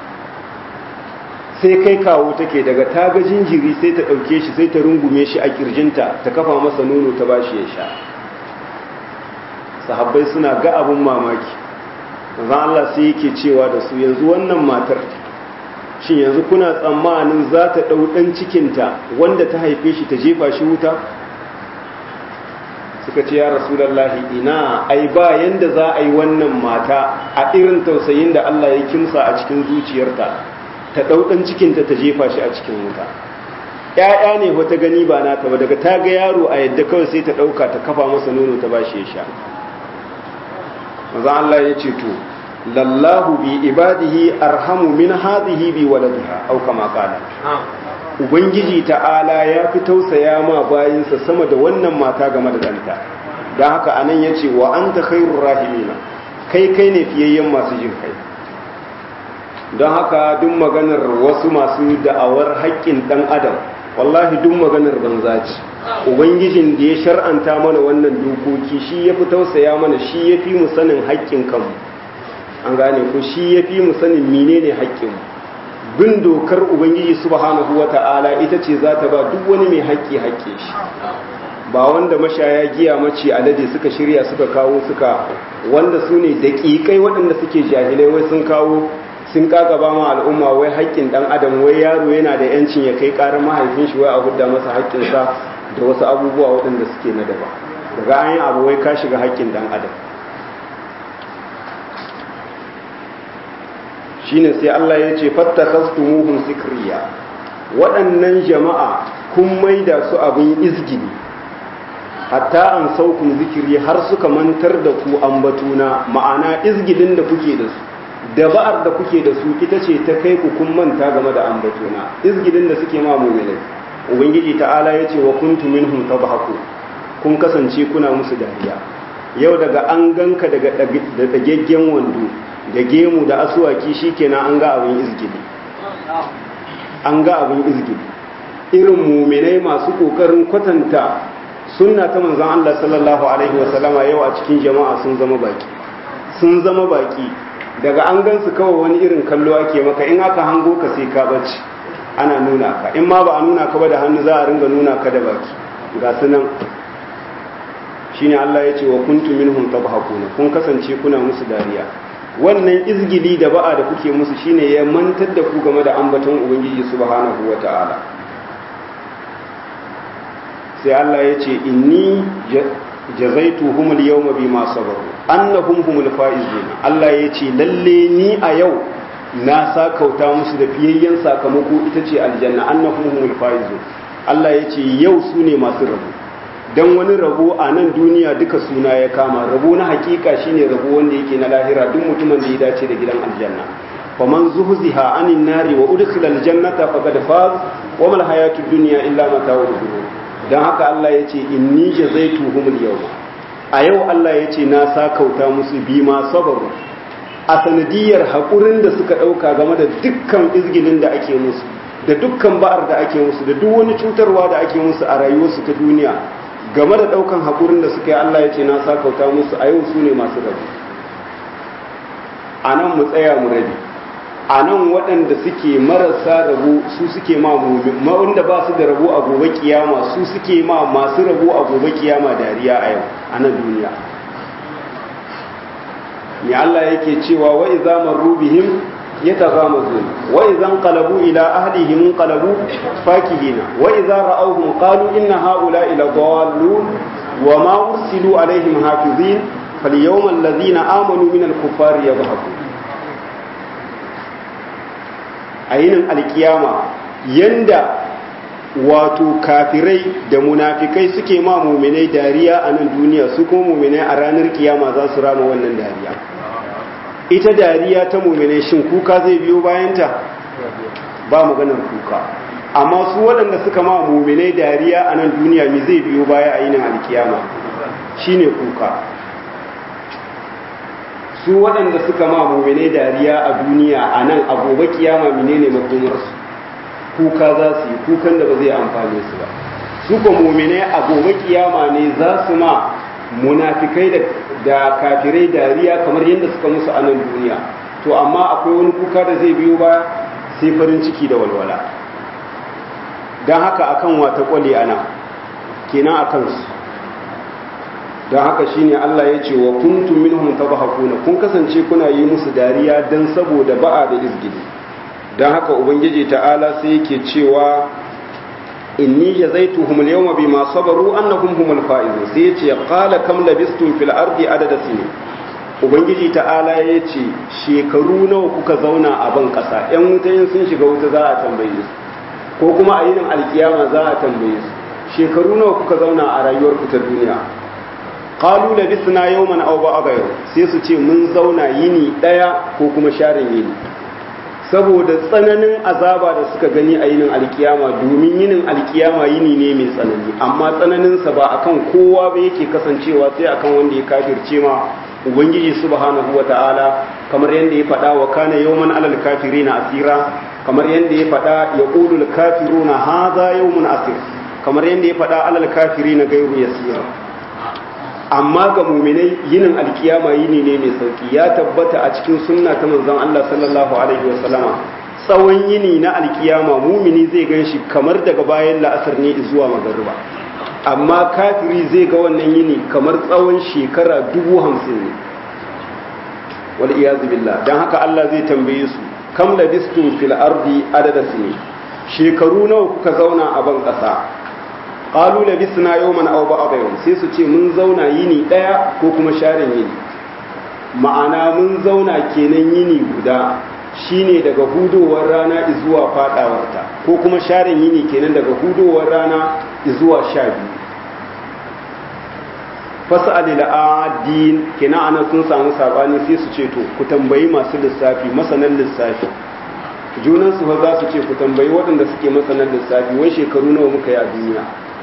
[SPEAKER 1] sai kai kawo take daga ta ga jinjiri sai ta ɗauke shi sai ta rungume shi a kirjinta ta kafa masa nono ta bashi ya sha sahabbai suna ga abun mamaki manzon Allah sai yake cewa da su yanzu wannan matar shin yanzu kuna tsammanin za ta ɗau ɗan cikinta wanda ta haife shi ta jefa shi wuta suka ce ya rasulallahi ina ai ba yanda za a yi wannan mata a irin tausayin da Allah ya kimsa a cikin zuciyarta ta ɗau ɗan cikinta ta jefa shi a cikin wuta ‘ya'ya ne wata gani ba nata ba daga ta ga yaro a yadda kawai sai ta ɗauka ta kafa masa nono ta ba shi ya sha maza Allah ya ce to lallahu bi ibadihi arhamu min hadhihi bi waladiha au kama qala ubangiji ta'ala ya fi tausaya ma bayinsa sama da wannan mata game da danta dan haka anan yace wa anta khairur rahimina kai kai ne fiyayyen masu jin kai don haka duk maganar wasu masu da'awar haƙƙin dan adam wallahi duk maganar banza ce ubangijin da ya shar'anta mana wannan dokoki shi ya fi tausaya mana shi ya fi mu sanin haƙƙin kanmu an gane ko shi ya fi mu sanin menene haƙƙinmu bin dokar ubangiji subhanahu wata'ala ita ce za ta ba duk wani mai haƙƙi haƙƙe shi ba wanda mashaya giya mace alade suka shirya suka kawo suka wanda su ne daƙiƙai waɗanda suke jahilai wai sun kawo sun kagaba ma al'umma wai haƙƙin ɗan adam wai yaro yana da yancin ya kai ƙarar mahaifin shi wai a hudda masa haƙƙinsa da wasu abubuwa waɗanda suke na daba daga an yi abu wai ka shiga haƙƙin ɗan adam shine sai Allah ya ce fattakastumuhum sikriya waɗannan jama'a kun maida su abin izgini hatta an saukun zikiri har suka mantar da ku ambatuna ma'ana izgidin da kuke da su daba'ar da kuke da su ita ce ta kai ku kun manta game da ambatuna izgidin da suke ma mu'minai ubangiji ta'ala ya ce wa kuntum minhum tabhaku kun kasance kuna musu dariya yau daga an ganka daga da dageggen wando da gemu da asuwaki shikenan an ga abin izgidi an ga abin izgidi irin muminai masu kokarin kwatanta sunna ta manzon Allah sallallahu alaihi wasallama yau a cikin jama'a sun zama baki sun zama baki daga an gansu kawai wani irin kallo ake maka in aka hango ka sai ka bace ana nuna ka in ma ba a nuna ka ba da hannu za a ringa nuna ka da baki ga su nan shine Allah ya ce wa kuntum minhum tabhakuna kun kasance kuna musu dariya wannan izgili da ba'a da kuke musu shine ya mantar da ku game da ambaton ubangiji subhanahu wata'ala sai Allah ya ce inni jazaituhum al-yawma bima sabaru annahum humul faizun Allah ya ce lalle ni a yau na sakauta musu da fiyayyen sakamako ita ce aljanna annahum humul faizun Allah ya ce yau su ne masu rabo dan wani rabo a nan duniya duka suna ya kama rabo na hakika shine rabo wanda yake na lahira duk mutumin da ya dace da gidan aljanna faman zuhziha anin nari wa udkhila aljannata faqad faz wa mal hayatud dunya illa mata'ul ghurur dan haka Allah yace inni jazaituhumul yawma a yau Allah yace na sakauta musu bima sabaru a sanadiyar haƙurin da suka ɗauka game da dukkan izgilin da ake musu da dukkan ba'ar da ake musu da duk wani cutarwa da ake musu a rayuwarsu ta duniya game da daukan haƙurin da suka yi Allah ya ce na sakauta musu a yau su ne masu rabu a nan mu tsaya mu rabi a nan waɗanda suke marasa rabu su suke ma wanda ba su da rabu a gobe kiyama su suke ma masu rabu a gobe kiyama dariya a yau a nan duniya ne Allah yake cewa wa iza marru bihim يتغامزون وإذا انقلبوا إلى أهلهم انقلبوا فاكهين وإذا رأوهم قالوا إن هؤلاء لضالون وما أرسلوا عليهم حافظين فاليوم الذين آمنوا من الكفار يضحكون أين القيامة يندى wato kafirai da munafikai suke ma muminai dariya a nan duniya su kuma muminai a ranar kiyama za su rama wannan dariya ita dariya ta mumine shin kuka zai biyo bayanta ba maganar kuka amma su waɗanda suka ma mumine dariya a nan duniya mi zai biyo baya a yinin alkiyama shine kuka su waɗanda suka ma mumine dariya a duniya a nan a gobe kiyama menene makomarsu kuka za su yi kukan da ba zai amfane su ba su ko mumine a gobe kiyama ne za su ma munafikai da kafirai dariya kamar yadda suka musu a nan duniya to amma akwai wani kuka da zai biyo ba sai farin ciki da walwala don haka akan wata kwale ana kenan a kansu don haka shine Allah ya ce wa kuntum minhum tabahakuna kun kasance kuna yi musu dariya dan saboda ba'a da izgidi don haka ubangiji ta'ala sai yake cewa inni jazaituhum al-yawma bima sabaru annahum humul faizun sai yace qala kam labistum fil ardi adada sinin ubangiji ta'ala yace shekaru nawa kuka zauna a ban kasa yan wuta in sun shiga wuta za a tambaye su ko kuma a yinin alkiyama za a tambaye su shekaru nawa kuka zauna a rayuwar ku ta duniya qalu labisna yawman aw ba'da yau sai su ce mun zauna yini daya ko kuma sharin yini saboda tsananin azaba da suka gani a yinin alkiyama domin yinin alkiyama yini ne mai tsanani amma tsananinsa ba akan kowa ba yake kasancewa sai akan wanda ya kafirce ma ubangiji subhanahu wata'ala kamar yadda ya faɗa wa kana yawman alal kafirina asira kamar yadda ya faɗa ya qulul kafiruna hadha yawmun asir kamar yadda ya faɗa alal kafirina gairu yasira amma ga muminai yinin alkiyama yini ne mai sauki ya tabbata a cikin sunna ta manzon Allah sallallahu alaihi wasallama tsawon yini na alkiyama mumini zai gan shi kamar daga bayan la'asar ne zuwa magariba amma kafiri zai ga wannan yini kamar tsawon shekara dubu hamsin ne wal iyazu billah dan haka Allah zai tambaye su kam labistum fil ardi adada sini shekaru nawa kuka zauna a ban kasa qalu labisna yawman aw ba'da yawm sai su ce mun zauna yini daya ko kuma sharin yini ma'ana mun zauna kenan yini guda shine daga hudowar rana zuwa fadawarta ko kuma sharin yini kenan daga hudowar rana zuwa sha biyu fasa'ali la'adin kenan ana sun samu sabani sai su ce to ku tambayi masu lissafi masanan lissafi junan su za su ce ku tambayi waɗanda suke masanan lissafi wai shekaru nawa muka yi a duniya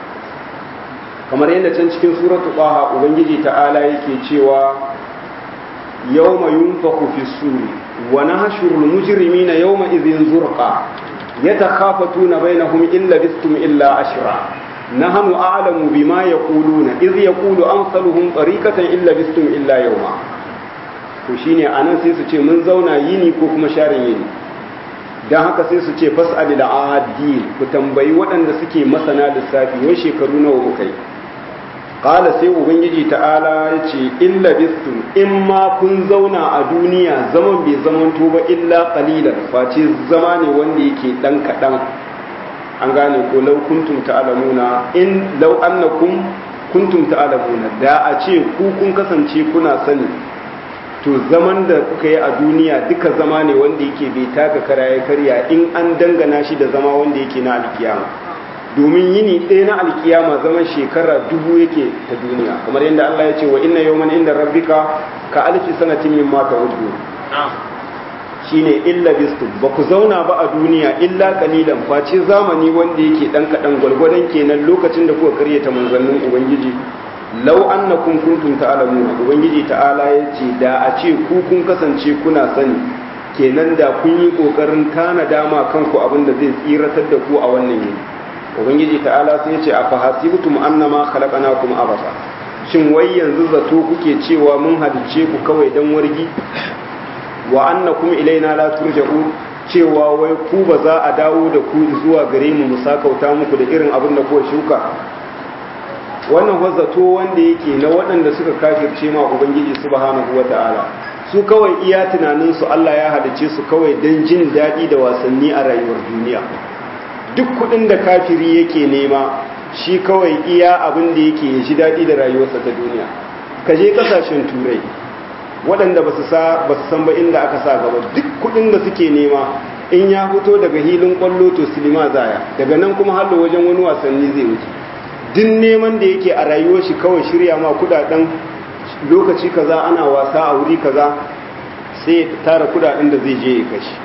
[SPEAKER 1] kamar yadda can cikin suratu qaha ubangiji ta'ala yake cewa yawma yunfaku fi suri wa nahshurul mujrimina yawma idhin zurqa yatakhafatuna bainahum illa bistum illa ashra nahnu a'lamu bima yaquluna idh yaqulu amsaluhum tariqatan illa bistum illa yawma to shine anan sai su ce mun zauna yini ko kuma sharin yini dan haka sai su ce fas'alil adil ku tambayi waɗanda suke masana lissafi wai shekaru nawa muka yi qala sai ubangiji ta'ala ya ce illa bistum in ma kun zauna a duniya zaman bai zaman to ba illa qalilan face zama ne wanda yake dan kadan an gane ko law kuntum ta'lamuna in law annakum kuntum ta'lamuna da a ce ku kun kasance kuna sani to zaman da kuka yi a duniya duka zama ne wanda yake bai taka kara ya karya in an dangana shi da zama wanda yake na alkiyama domin yini ɗaya na alkiyama zaman shekara dubu yake ta duniya kamar yadda Allah ya ce wa inna yawman inda rabbika ka alfi sanatin min ma ta'uddu shine illa bistum ba ku zauna ba a duniya illa kalilan face zamani wanda yake dan kadan gwalgwadon kenan lokacin da kuka karyata manzannin ubangiji law annakum kuntum ta'lamuna ubangiji ta'ala yace da a ce ku kun kasance kuna sani kenan da kun yi kokarin tana dama kanku abin da zai tsiratar da ku a wannan yini ubangiji ta'ala sai yace afa hasibtum annama khalaqnakum abasa shin wai yanzu zato kuke cewa mun halice ku kawai dan wargi wa annakum ilaina la turja'un cewa wai ku ba za a dawo da ku zuwa gare mu mu sakauta muku da irin abin da kuka shuka wannan wazzato wanda yake na waɗanda suka kafirce ma ubangiji subhanahu wata'ala su kawai iya tunanin su Allah ya halice su kawai dan jin daɗi da wasanni a rayuwar duniya duk kuɗin da kafiri yake nema shi kawai iya abin da yake ya ji daɗi da rayuwarsa ta duniya ka je ƙasashen turai waɗanda ba su san ba inda aka sa gaba duk kuɗin da suke nema in ya fito daga hilin ƙwallo to silima zaya daga nan kuma hallo wajen wani wasanni zai wuce duk neman da yake a rayuwar shi kawai shirya ma kudaden lokaci kaza ana wasa a wuri kaza sai ya tara kudaden da zai je ya kashe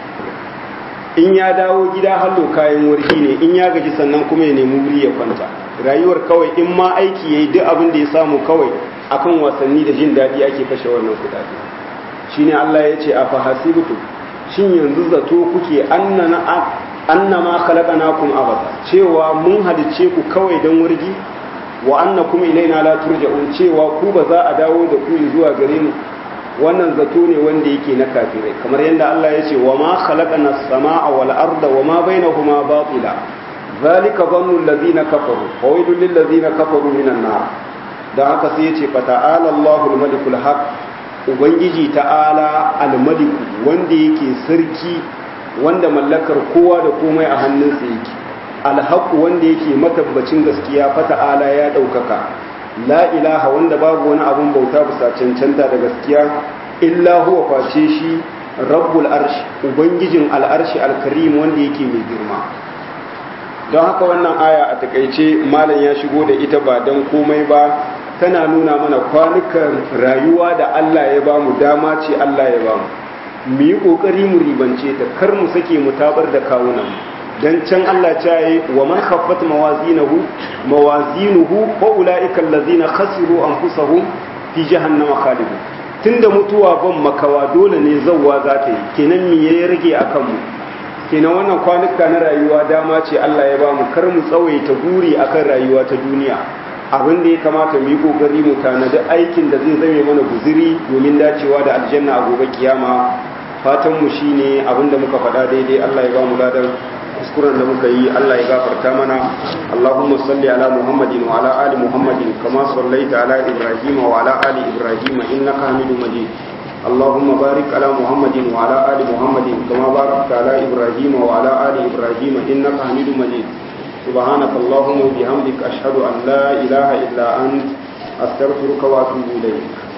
[SPEAKER 1] in ya dawo gida hallo kayan warki ne in ya gaji sannan kuma ya nemi wuri ya kwanta rayuwar kawai in ma aiki yayi duk abin da ya samu kawai akan wasanni da jin daɗi ake kashe wannan kudade shine Allah ya ce a fahasibtu shin yanzu zato kuke annana annama khalaqnakum abada cewa mun halicce ku kawai dan wargi wa annakum ilaina la turja'un cewa ku ba za a dawo da ku zuwa gare mu wannan zato ne wanda yake na kafirai kamar yadda Allah ya ce wa ma khalaqna as-samaa wal arda wa ma bainahuma batila zalika dhannu alladhina kafaru wa waylun lil ladhina kafaru minan nar dan haka sai ya ce fa ta'ala Allahu al-malikul haq ubangiji ta'ala al-malik wanda yake sarki wanda mallakar kowa da komai a hannunsa yake al-haq wanda yake matabbacin gaskiya fa ta'ala ya daukaka la ilaha wanda babu wani abun bauta bisa cancanta da gaskiya illa huwa face shi rabbul arshi ubangijin al'arshi alkarim wanda yake mai girma don haka wannan aya a takaice malam ya shigo da ita ba don komai ba tana nuna mana kwanukan rayuwa da Allah ya ba mu dama ce Allah ya ba mu mu yi kokari mu ribance ta kar mu sake mu tabar da kawunan mu dan can Allah ta yi wa man khaffat mawazinahu mawazinuhu fa ulaika allazina khasiru anfusahum fi jahannama khalidun tunda mutuwa ban makawa dole ne zawwa za ta yi kenan me ya rage akan mu kenan wannan kwanuka na rayuwa dama ce Allah ya ba mu kar mu tsawaita buri akan rayuwa ta duniya abin da ya kamata mu yi kokari mu tanadi aikin da zai zame mana guziri domin dacewa da aljanna a gobe kiyama fatan mu shine abin da muka faɗa daidai Allah ya ba mu ladan kuskuren da muka yi Allah ya gafarta mana Allahumma salli ala Muhammadin wa ala ali Muhammadin kama sallaita ala Ibrahim wa ala ali Ibrahim innaka Hamidum Majid Allahumma barik ala Muhammadin wa ala ali Muhammadin kama barakta ala Ibrahim wa ala ali Ibrahim innaka Hamidum Majid سبحانك اللهم وبحمدك أشهد أن لا إله إلا أنت أستغفرك وأتوب إليك